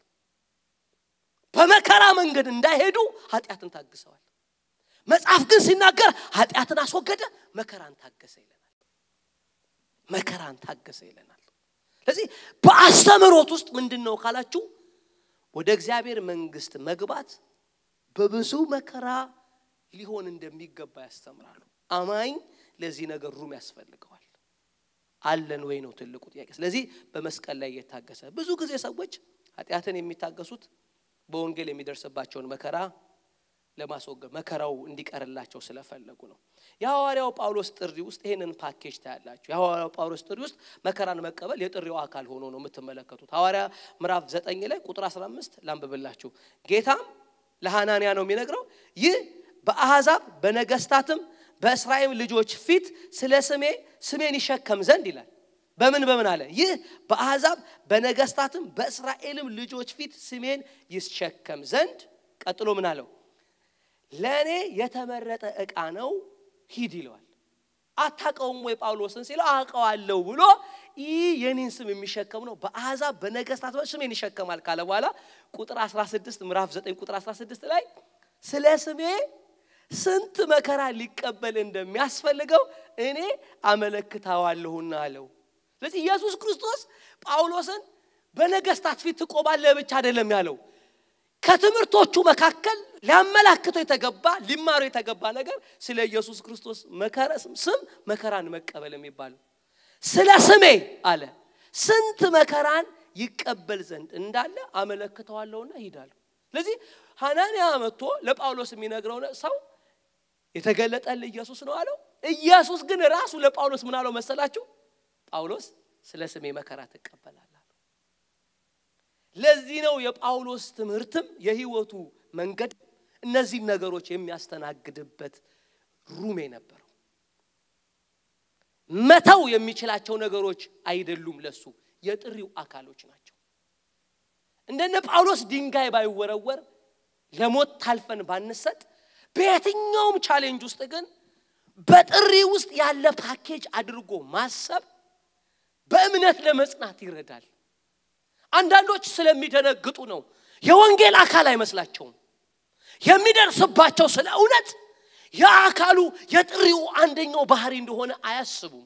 በመከራ መንገድ እንዳይሄዱ ኃጢአትን ታግሰዋል። መጽሐፍ ግን ሲናገር ኃጢአትን አስወገደ፣ መከራን ታገሰ ይለናል። መከራን ታገሰ ይለናል። ስለዚህ በአስተምህሮት ውስጥ ምንድን ነው ካላችሁ ወደ እግዚአብሔር መንግስት መግባት በብዙ መከራ ሊሆን እንደሚገባ ያስተምራሉ። አማኝ ለዚህ ነገር ሩም ያስፈልገዋል። አለን ወይ ነው ትልቁ ጥያቄ። ስለዚህ በመስቀል ላይ እየታገሰ ብዙ ጊዜ ሰዎች ኃጢአትን የሚታገሱት በወንጌል የሚደርስባቸውን መከራ ለማስወገድ መከራው እንዲቀርላቸው ስለፈለጉ ነው። የሐዋርያው ጳውሎስ ጥሪ ውስጥ ይህንን ፓኬጅ ታያላችሁ። የሐዋርያው ጳውሎስ ጥሪ ውስጥ መከራን መቀበል የጥሪው አካል ሆኖ ነው የምትመለከቱት። ሐዋርያ ምዕራፍ ዘጠኝ ላይ ቁጥር 15 ላንብብላችሁ። ጌታም ለሐናንያ ነው የሚነግረው ይህ በአሕዛብ በነገስታትም በእስራኤል ልጆች ፊት ስለ ስሜ ስሜን ይሸከም ዘንድ ይላል። በምን በምን አለ? ይህ በአሕዛብ በነገስታትም በእስራኤልም ልጆች ፊት ስሜን ይሸከም ዘንድ ቀጥሎ ምን አለው? ለእኔ የተመረጠ ዕቃ ነው፣ ሂድ ይለዋል። አታውቀውም ወይ ጳውሎስን ሲለው አውቀዋለሁ ብሎ ይህ የኔን ስም የሚሸከም ነው፣ በአሕዛብ በነገስታት ስሜን ይሸከማል ካለ በኋላ ቁጥር 16 ምዕራፍ 9 ቁጥር 16 ላይ ስለ ስሜ ስንት መከራ ሊቀበል እንደሚያስፈልገው እኔ አመለክታዋለሁና አለው። ስለዚህ ኢየሱስ ክርስቶስ ጳውሎስን በነገስታት ፊት ትቆማለህ ብቻ አይደለም ያለው። ከትምህርቶቹ መካከል ሊያመላክተው የተገባ ሊማሩ የተገባ ነገር ስለ ኢየሱስ ክርስቶስ መከራ ስም መከራን መቀበል የሚባል ስለ ስሜ አለ ስንት መከራን ይቀበል ዘንድ እንዳለ አመለክተዋለሁና ሂዳለሁ። ስለዚህ ሐናንያ መጥቶ ለጳውሎስ የሚነግረው ሰው የተገለጠልህ ኢየሱስ ነው አለው። ኢየሱስ ግን ራሱ ለጳውሎስ ምን አለው መሰላችሁ? ጳውሎስ ስለ ስሜ መከራ ትቀበላለህ አለው። ለዚህ ነው የጳውሎስ ትምህርትም የህይወቱ መንገድ እነዚህን ነገሮች የሚያስተናግድበት ሩም የነበረው። መተው የሚችላቸው ነገሮች አይደሉም፣ ለሱ የጥሪው አካሎች ናቸው። እንደነ ጳውሎስ ድንጋይ ባይወረወር ለሞት ታልፈን ባንሰጥ በየትኛውም ቻሌንጅ ውስጥ ግን በጥሪ ውስጥ ያለ ፓኬጅ አድርጎ ማሰብ በእምነት ለመጽናት ይረዳል። አንዳንዶች ስለሚደነግጡ ነው የወንጌል አካል አይመስላቸውም። የሚደርስባቸው ስለ እውነት የአካሉ የጥሪው አንደኛው ባህሪ እንደሆነ አያስቡም።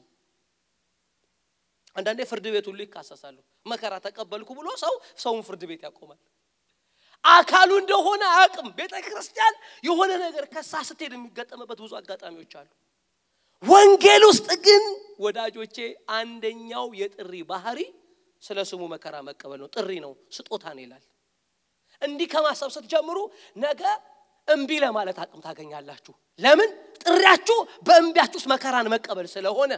አንዳንዴ ፍርድ ቤት ሁሉ ይካሰሳሉ። መከራ ተቀበልኩ ብሎ ሰው ሰውን ፍርድ ቤት ያቆማል። አካሉ እንደሆነ አያውቅም። ቤተ ክርስቲያን የሆነ ነገር ከሳ ስትሄድ የሚገጠምበት ብዙ አጋጣሚዎች አሉ። ወንጌል ውስጥ ግን ወዳጆቼ አንደኛው የጥሪ ባህሪ ስለ ስሙ መከራ መቀበል ነው። ጥሪ ነው፣ ስጦታ ነው ይላል። እንዲህ ከማሰብ ስትጀምሩ ነገ እምቢ ለማለት አቅም ታገኛላችሁ። ለምን? ጥሪያችሁ በእምቢያችሁ ውስጥ መከራን መቀበል ስለሆነ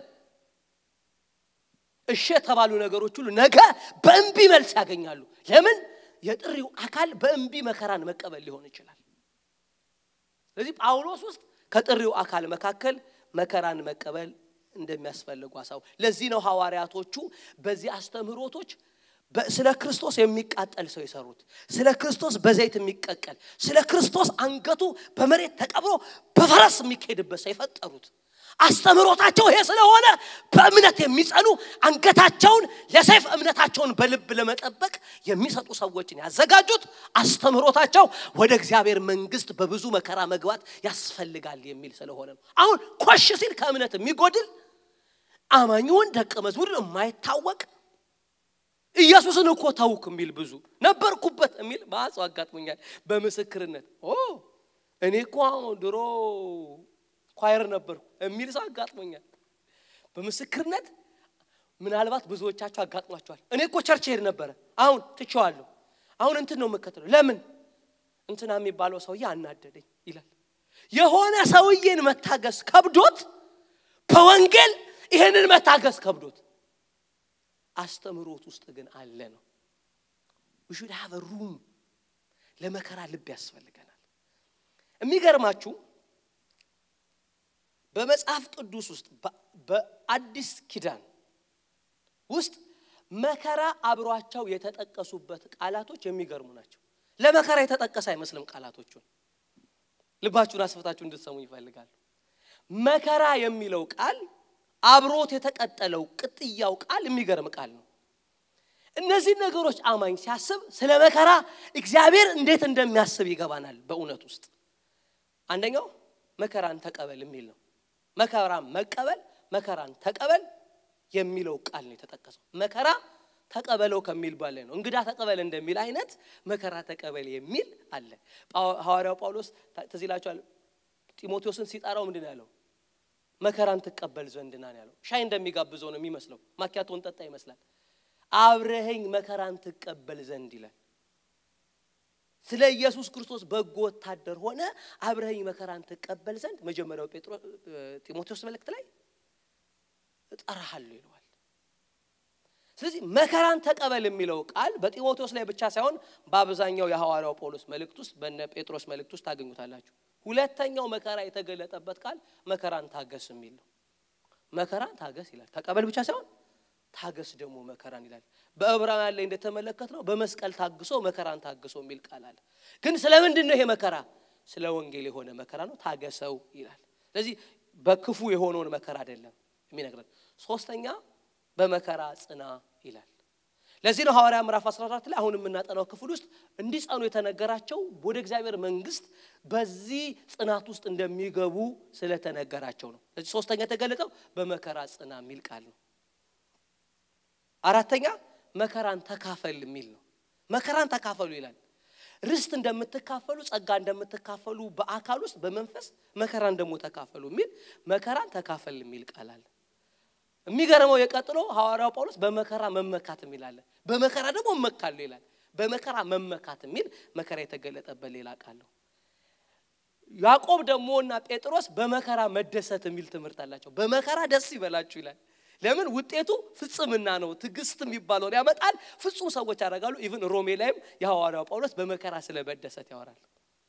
እሺ የተባሉ ነገሮች ሁሉ ነገ በእምቢ መልስ ያገኛሉ። ለምን? የጥሪው አካል በእምቢ መከራን መቀበል ሊሆን ይችላል። ስለዚህ ጳውሎስ ውስጥ ከጥሪው አካል መካከል መከራን መቀበል እንደሚያስፈልጉ አሳው ለዚህ ነው ሐዋርያቶቹ በዚህ አስተምህሮቶች ስለ ክርስቶስ የሚቃጠል ሰው የሰሩት ስለ ክርስቶስ በዘይት የሚቀቀል ስለ ክርስቶስ አንገቱ በመሬት ተቀብሮ በፈረስ የሚካሄድበት ሰው የፈጠሩት አስተምህሮታቸው ይሄ ስለሆነ በእምነት የሚጸኑ አንገታቸውን ለሰይፍ እምነታቸውን በልብ ለመጠበቅ የሚሰጡ ሰዎችን ያዘጋጁት አስተምህሮታቸው ወደ እግዚአብሔር መንግስት በብዙ መከራ መግባት ያስፈልጋል የሚል ስለሆነ ነው። አሁን ኮሽ ሲል ከእምነት የሚጎድል አማኙን ደቀ መዝሙር የማይታወቅ ኢየሱስን እኮ ታውክ የሚል ብዙ ነበርኩበት የሚል ማጽ አጋጥሞኛል። በምስክርነት ኦ እኔ እኮ ድሮ ኳየር ነበርኩ የሚል ሰው አጋጥሞኛል። በምስክርነት ምናልባት ብዙዎቻችሁ አጋጥሟቸዋል። እኔ እኮ ቸርች ሄድ ነበረ፣ አሁን ትቼዋለሁ። አሁን እንትን ነው የምከተለው። ለምን እንትና የሚባለው ሰውዬ አናደደኝ ይላል። የሆነ ሰውዬን መታገስ ከብዶት በወንጌል ይሄንን መታገስ ከብዶት አስተምህሮት ውስጥ ግን አለ ነው። ሹድ ሃቭ ሩም ለመከራ ልብ ያስፈልገናል። የሚገርማችሁ በመጽሐፍ ቅዱስ ውስጥ በአዲስ ኪዳን ውስጥ መከራ አብሯቸው የተጠቀሱበት ቃላቶች የሚገርሙ ናቸው። ለመከራ የተጠቀሰ አይመስልም ቃላቶቹን። ልባችሁን አስፈታችሁ እንድትሰሙ ይፈልጋሉ። መከራ የሚለው ቃል አብሮት የተቀጠለው ቅጥያው ቃል የሚገርም ቃል ነው። እነዚህ ነገሮች አማኝ ሲያስብ ስለ መከራ እግዚአብሔር እንዴት እንደሚያስብ ይገባናል። በእውነት ውስጥ አንደኛው መከራን ተቀበል የሚል ነው። መከራን መቀበል፣ መከራን ተቀበል የሚለው ቃል ነው የተጠቀሰው። መከራ ተቀበለው ከሚል በላይ ነው። እንግዳ ተቀበል እንደሚል አይነት መከራ ተቀበል የሚል አለ። ሐዋርያው ጳውሎስ ትዝ ይላችኋል። ጢሞቴዎስን ሲጠራው ምንድን ያለው? መከራን ትቀበል ዘንድ ና ያለው። ሻይ እንደሚጋብዘው ነው የሚመስለው። ማኪያቶን ጠጣ ይመስላል። አብረኸኝ መከራን ትቀበል ዘንድ ይላል። ስለ ኢየሱስ ክርስቶስ በጎ ወታደር ሆነ አብረኸኝ መከራን ትቀበል ዘንድ መጀመሪያው ጢሞቴዎስ መልእክት ላይ እጠራሃለሁ ይለዋል። ስለዚህ መከራን ተቀበል የሚለው ቃል በጢሞቴዎስ ላይ ብቻ ሳይሆን በአብዛኛው የሐዋርያው ጳውሎስ መልእክት ውስጥ በነ ጴጥሮስ መልእክት ውስጥ ታገኙታላችሁ። ሁለተኛው መከራ የተገለጠበት ቃል መከራን ታገስ የሚል ነው። መከራን ታገስ ይላል። ተቀበል ብቻ ሳይሆን ታገስ ደግሞ መከራን ይላል። በዕብራውያን ላይ እንደተመለከት ነው በመስቀል ታግሶ መከራን ታግሶ የሚል ቃል አለ። ግን ስለምንድን ነው ይሄ መከራ? ስለ ወንጌል የሆነ መከራ ነው። ታገሰው ይላል። ስለዚህ በክፉ የሆነውን መከራ አይደለም የሚነግረን። ሶስተኛ በመከራ ጽና ይላል። ለዚህ ነው ሐዋርያ ምዕራፍ 14 ላይ አሁን የምናጠናው ክፍል ውስጥ እንዲጸኑ የተነገራቸው ወደ እግዚአብሔር መንግስት በዚህ ጽናት ውስጥ እንደሚገቡ ስለተነገራቸው ነው። ስለዚህ ሶስተኛ የተገለጠው በመከራ ጽና የሚል ቃል ነው። አራተኛ መከራን ተካፈል የሚል ነው። መከራን ተካፈሉ ይላል። ርስት እንደምትካፈሉ ጸጋ እንደምትካፈሉ በአካል ውስጥ በመንፈስ መከራን ደግሞ ተካፈሉ የሚል መከራን ተካፈል የሚል ቃል አለ። የሚገርመው የቀጥሎ ሐዋርያው ጳውሎስ በመከራ መመካት የሚል አለ። በመከራ ደግሞ እመካለሁ ይላል። በመከራ መመካት የሚል መከራ የተገለጠበት ሌላ ቃል ነው። ያዕቆብ ደግሞ እና ጴጥሮስ በመከራ መደሰት የሚል ትምህርት አላቸው። በመከራ ደስ ይበላችሁ ይላል። ለምን ውጤቱ ፍጽምና ነው። ትዕግስት የሚባለውን ያመጣል። ፍጹም ሰዎች ያደርጋሉ። ኢቭን ሮሜ ላይም የሐዋርያው ጳውሎስ በመከራ ስለ መደሰት ያወራል።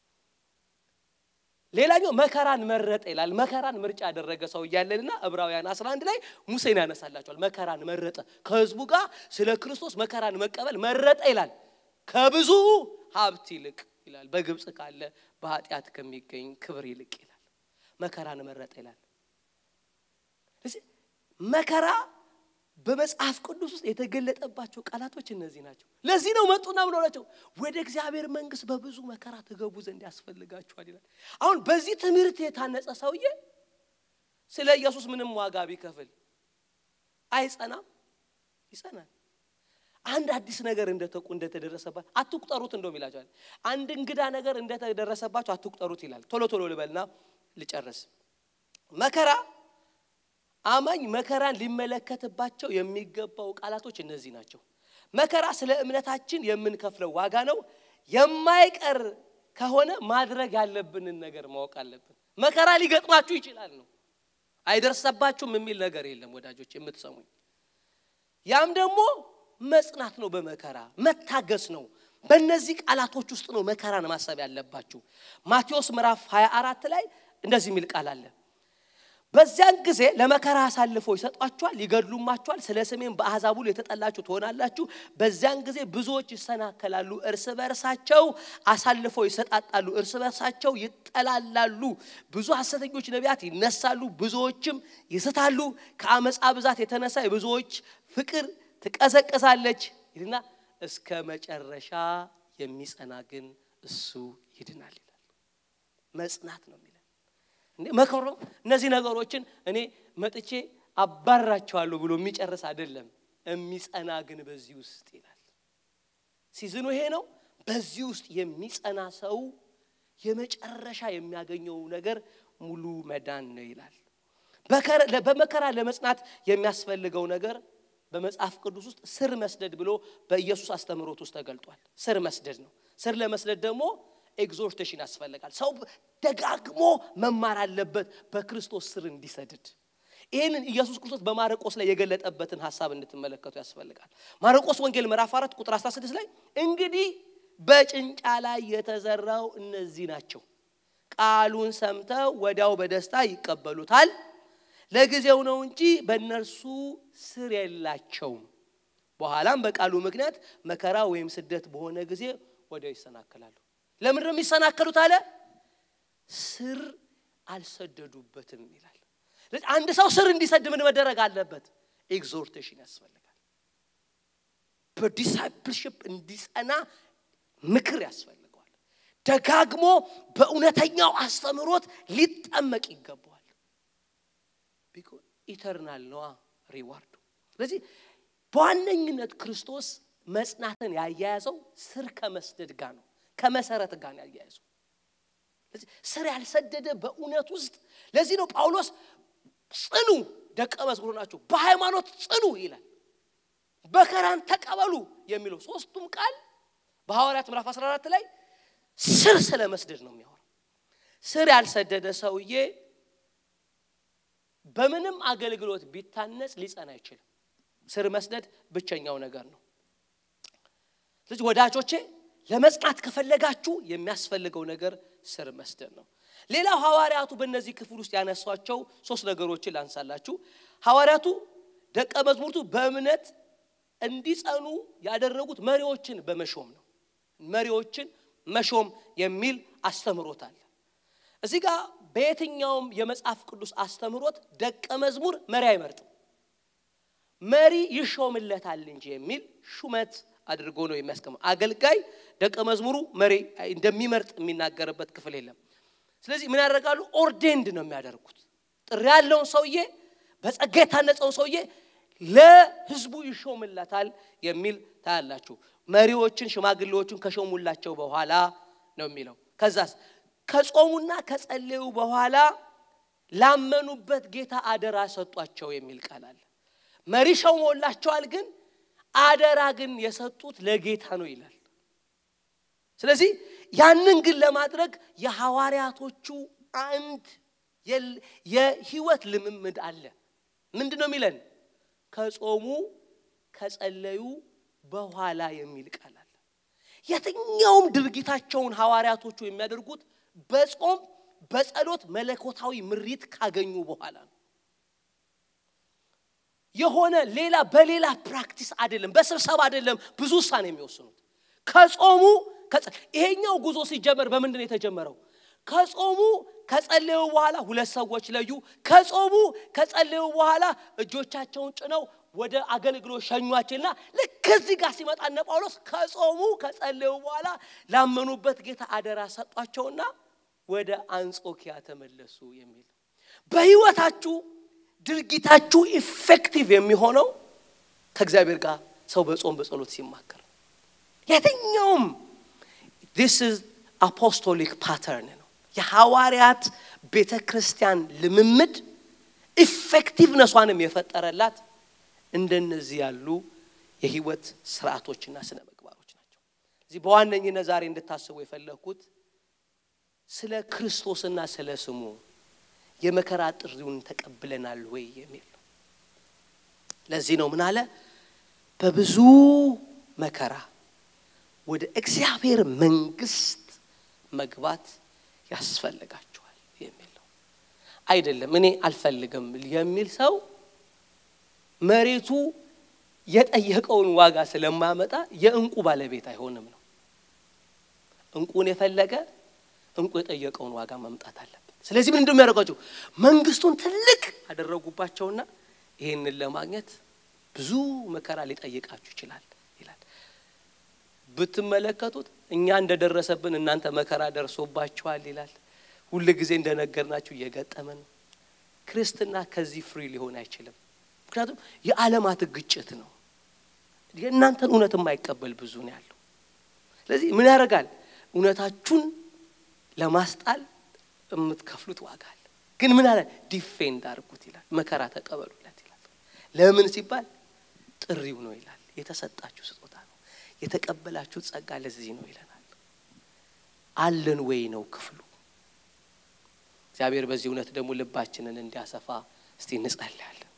ሌላኛው መከራን መረጠ ይላል። መከራን ምርጫ ያደረገ ሰው እያለንና ዕብራውያን 11 ላይ ሙሴን ያነሳላቸዋል። መከራን መረጠ፣ ከህዝቡ ጋር ስለ ክርስቶስ መከራን መቀበል መረጠ ይላል። ከብዙ ሀብት ይልቅ ይላል። በግብፅ ካለ በኃጢአት ከሚገኝ ክብር ይልቅ ይላል። መከራን መረጠ ይላል። መከራ በመጽሐፍ ቅዱስ ውስጥ የተገለጠባቸው ቃላቶች እነዚህ ናቸው። ለዚህ ነው መጡና ምን ሆናቸው ወደ እግዚአብሔር መንግሥት በብዙ መከራ ትገቡ ዘንድ ያስፈልጋችኋል ይላል። አሁን በዚህ ትምህርት የታነጸ ሰውዬ ስለ ኢየሱስ ምንም ዋጋ ቢከፍል አይጸናም? ይጸናል። አንድ አዲስ ነገር እንደተቁ እንደተደረሰባት አትቁጠሩት። እንደውም ይላቸዋል። አንድ እንግዳ ነገር እንደተደረሰባቸው አትቁጠሩት ይላል። ቶሎ ቶሎ ልበልና ልጨርስ። መከራ አማኝ መከራን ሊመለከትባቸው የሚገባው ቃላቶች እነዚህ ናቸው። መከራ ስለ እምነታችን የምንከፍለው ዋጋ ነው። የማይቀር ከሆነ ማድረግ ያለብንን ነገር ማወቅ አለብን። መከራ ሊገጥማችሁ ይችላል ነው፣ አይደርሰባችሁም የሚል ነገር የለም ወዳጆች የምትሰሙኝ። ያም ደግሞ መጽናት ነው፣ በመከራ መታገስ ነው። በእነዚህ ቃላቶች ውስጥ ነው መከራን ማሰብ ያለባችሁ። ማቴዎስ ምዕራፍ 24 ላይ እንደዚህ የሚል ቃል አለ በዚያን ጊዜ ለመከራ አሳልፈው ይሰጧችኋል፣ ይገድሉማችኋል። ስለ ስሜም በአሕዛብ ሁሉ የተጠላችሁ ትሆናላችሁ። በዚያን ጊዜ ብዙዎች ይሰናከላሉ፣ እርስ በርሳቸው አሳልፈው ይሰጣጣሉ፣ እርስ በርሳቸው ይጠላላሉ። ብዙ ሐሰተኞች ነቢያት ይነሳሉ፣ ብዙዎችም ይስታሉ። ከአመፃ ብዛት የተነሳ የብዙዎች ፍቅር ትቀዘቅዛለች ይልና እስከ መጨረሻ የሚጸና ግን እሱ ይድናል ይላል። መጽናት ነው የሚለው መከሮ እነዚህ ነገሮችን እኔ መጥቼ አባራቸዋለሁ ብሎ የሚጨርስ አይደለም። የሚጸና ግን በዚህ ውስጥ ይላል። ሲዝኑ ይሄ ነው። በዚህ ውስጥ የሚጸና ሰው የመጨረሻ የሚያገኘው ነገር ሙሉ መዳን ነው ይላል። በመከራ ለመጽናት የሚያስፈልገው ነገር በመጽሐፍ ቅዱስ ውስጥ ስር መስደድ ብሎ በኢየሱስ አስተምህሮት ውስጥ ተገልጧል። ስር መስደድ ነው። ስር ለመስደድ ደግሞ ኤግዞርቴሽን ያስፈልጋል። ሰው ደጋግሞ መማር አለበት በክርስቶስ ስር እንዲሰድድ። ይህንን ኢየሱስ ክርስቶስ በማርቆስ ላይ የገለጠበትን ሀሳብ እንድትመለከቱ ያስፈልጋል። ማርቆስ ወንጌል ምዕራፍ 4 ቁጥር 16 ላይ እንግዲህ በጭንጫ ላይ የተዘራው እነዚህ ናቸው፣ ቃሉን ሰምተው ወዲያው በደስታ ይቀበሉታል፣ ለጊዜው ነው እንጂ በእነርሱ ስር የላቸውም። በኋላም በቃሉ ምክንያት መከራ ወይም ስደት በሆነ ጊዜ ወዲያው ይሰናከላሉ። ለምንድን ነው የሚሰናከሉት አለ? ስር አልሰደዱበትም ይላል። አንድ ሰው ስር እንዲሰድ ምን መደረግ አለበት? ኤግዞርቴሽን ያስፈልጋል። በዲሳይፕልሽፕ እንዲጸና ምክር ያስፈልገዋል። ደጋግሞ በእውነተኛው አስተምህሮት ሊጠመቅ ይገባዋል። ቢኮዝ ኢተርናል ነዋ ሪዋርዱ። ስለዚህ በዋነኝነት ክርስቶስ መጽናትን ያያያዘው ስር ከመስደድ ጋር ነው ከመሰረት ጋር ያያይዙ። ስር ያልሰደደ በእውነት ውስጥ ለዚህ ነው ጳውሎስ ጽኑ ደቀ መዝሙር ናቸው፣ በሃይማኖት ጽኑ ይላል። መከራን ተቀበሉ የሚለው ሶስቱም ቃል በሐዋርያት ምዕራፍ 14 ላይ ስር ስለ መስደድ ነው የሚያወራው። ስር ያልሰደደ ሰውዬ በምንም አገልግሎት ቢታነጽ ሊጸና አይችልም። ስር መስደድ ብቸኛው ነገር ነው። ስለዚህ ወዳጆቼ ለመጽናት ከፈለጋችሁ የሚያስፈልገው ነገር ስር መስደድ ነው። ሌላው ሐዋርያቱ በእነዚህ ክፍል ውስጥ ያነሷቸው ሶስት ነገሮችን ላንሳላችሁ። ሐዋርያቱ ደቀ መዝሙርቱ በእምነት እንዲጸኑ ያደረጉት መሪዎችን በመሾም ነው። መሪዎችን መሾም የሚል አስተምሮት አለ። እዚህ ጋር በየትኛውም የመጽሐፍ ቅዱስ አስተምሮት ደቀ መዝሙር መሪ አይመርጥም፣ መሪ ይሾምለታል እንጂ የሚል ሹመት አድርጎ ነው የሚያስቀምጥ። አገልጋይ ደቀ መዝሙሩ መሪ እንደሚመርጥ የሚናገርበት ክፍል የለም። ስለዚህ ምን ያደርጋሉ? ኦርዴንድ ነው የሚያደርጉት። ጥሪ ያለውን ሰውዬ በጸጋ የታነጸውን ሰውዬ ለህዝቡ ይሾምለታል የሚል ታያላችሁ። መሪዎችን ሽማግሌዎችን ከሾሙላቸው በኋላ ነው የሚለው። ከዛስ ከጾሙና ከጸለዩ በኋላ ላመኑበት ጌታ አደራ ሰጧቸው የሚል ቃል አለ። መሪ ሾሞላቸዋል ግን አደራ ግን የሰጡት ለጌታ ነው ይላል። ስለዚህ ያንን ግን ለማድረግ የሐዋርያቶቹ አንድ የህይወት ልምምድ አለ። ምንድን ነው የሚለን? ከጾሙ ከጸለዩ በኋላ የሚል ቃል አለ። የትኛውም ድርጊታቸውን ሐዋርያቶቹ የሚያደርጉት በጾም በጸሎት መለኮታዊ ምሪት ካገኙ በኋላ ነው። የሆነ ሌላ በሌላ ፕራክቲስ አይደለም፣ በስብሰባ አይደለም ብዙ ውሳኔ የሚወስኑት ከጾሙ ይሄኛው ጉዞ ሲጀመር በምንድን ነው የተጀመረው? ከጾሙ ከጸለዩ በኋላ ሁለት ሰዎች ለዩ። ከጾሙ ከጸለዩ በኋላ እጆቻቸውን ጭነው ወደ አገልግሎት ሸኟቸውና ልክ እዚህ ጋር ሲመጣ እነ ጳውሎስ ከጾሙ ከጸለዩ በኋላ ላመኑበት ጌታ አደራ ሰጧቸውና ወደ አንጾኪያ ተመለሱ የሚል በህይወታችሁ ድርጊታችሁ ኢፌክቲቭ የሚሆነው ከእግዚአብሔር ጋር ሰው በጾም በጸሎት ሲማከር የትኛውም ዲስ ኢዝ አፖስቶሊክ ፓተርን ነው። የሐዋርያት ቤተ ክርስቲያን ልምምድ ኢፌክቲቭነሷንም የፈጠረላት እንደነዚህ ያሉ የህይወት ስርዓቶችና ስነ ምግባሮች ናቸው። እዚህ በዋነኝነት ዛሬ እንድታስቡ የፈለግኩት ስለ ክርስቶስና ስለ ስሙ የመከራ ጥሪውን ተቀብለናል ወይ የሚል ነው። ለዚህ ነው ምን አለ በብዙ መከራ ወደ እግዚአብሔር መንግስት መግባት ያስፈልጋቸዋል የሚል ነው። አይደለም እኔ አልፈልግም የሚል ሰው መሬቱ የጠየቀውን ዋጋ ስለማያመጣ የእንቁ ባለቤት አይሆንም ነው። እንቁን የፈለገ እንቁ የጠየቀውን ዋጋ ማምጣት አለበት። ስለዚህ ምን እንደሚያደርጓቸው መንግስቱን ትልቅ አደረጉባቸውና ይህንን ለማግኘት ብዙ መከራ ሊጠይቃችሁ ይችላል ይላል። ብትመለከቱት እኛ እንደደረሰብን እናንተ መከራ ደርሶባችኋል ይላል። ሁል ጊዜ እንደነገርናችሁ እየገጠመን ነው። ክርስትና ከዚህ ፍሪ ሊሆን አይችልም። ምክንያቱም የዓለማት ግጭት ነው። የእናንተን እውነት የማይቀበል ብዙ ነው ያለው። ስለዚህ ምን ያደርጋል? እውነታችሁን ለማስጣል የምትከፍሉት ዋጋ አለ። ግን ምን አለ? ዲፌንድ አድርጉት ይላል። መከራ ተቀበሉለት ይላል። ለምን ሲባል ጥሪው ነው ይላል። የተሰጣችሁ ስጦታ ነው። የተቀበላችሁት ጸጋ ለዚህ ነው ይለናል። አለን ወይ ነው ክፍሉ። እግዚአብሔር በዚህ እውነት ደግሞ ልባችንን እንዲያሰፋ እስቲ እንጸልያለን።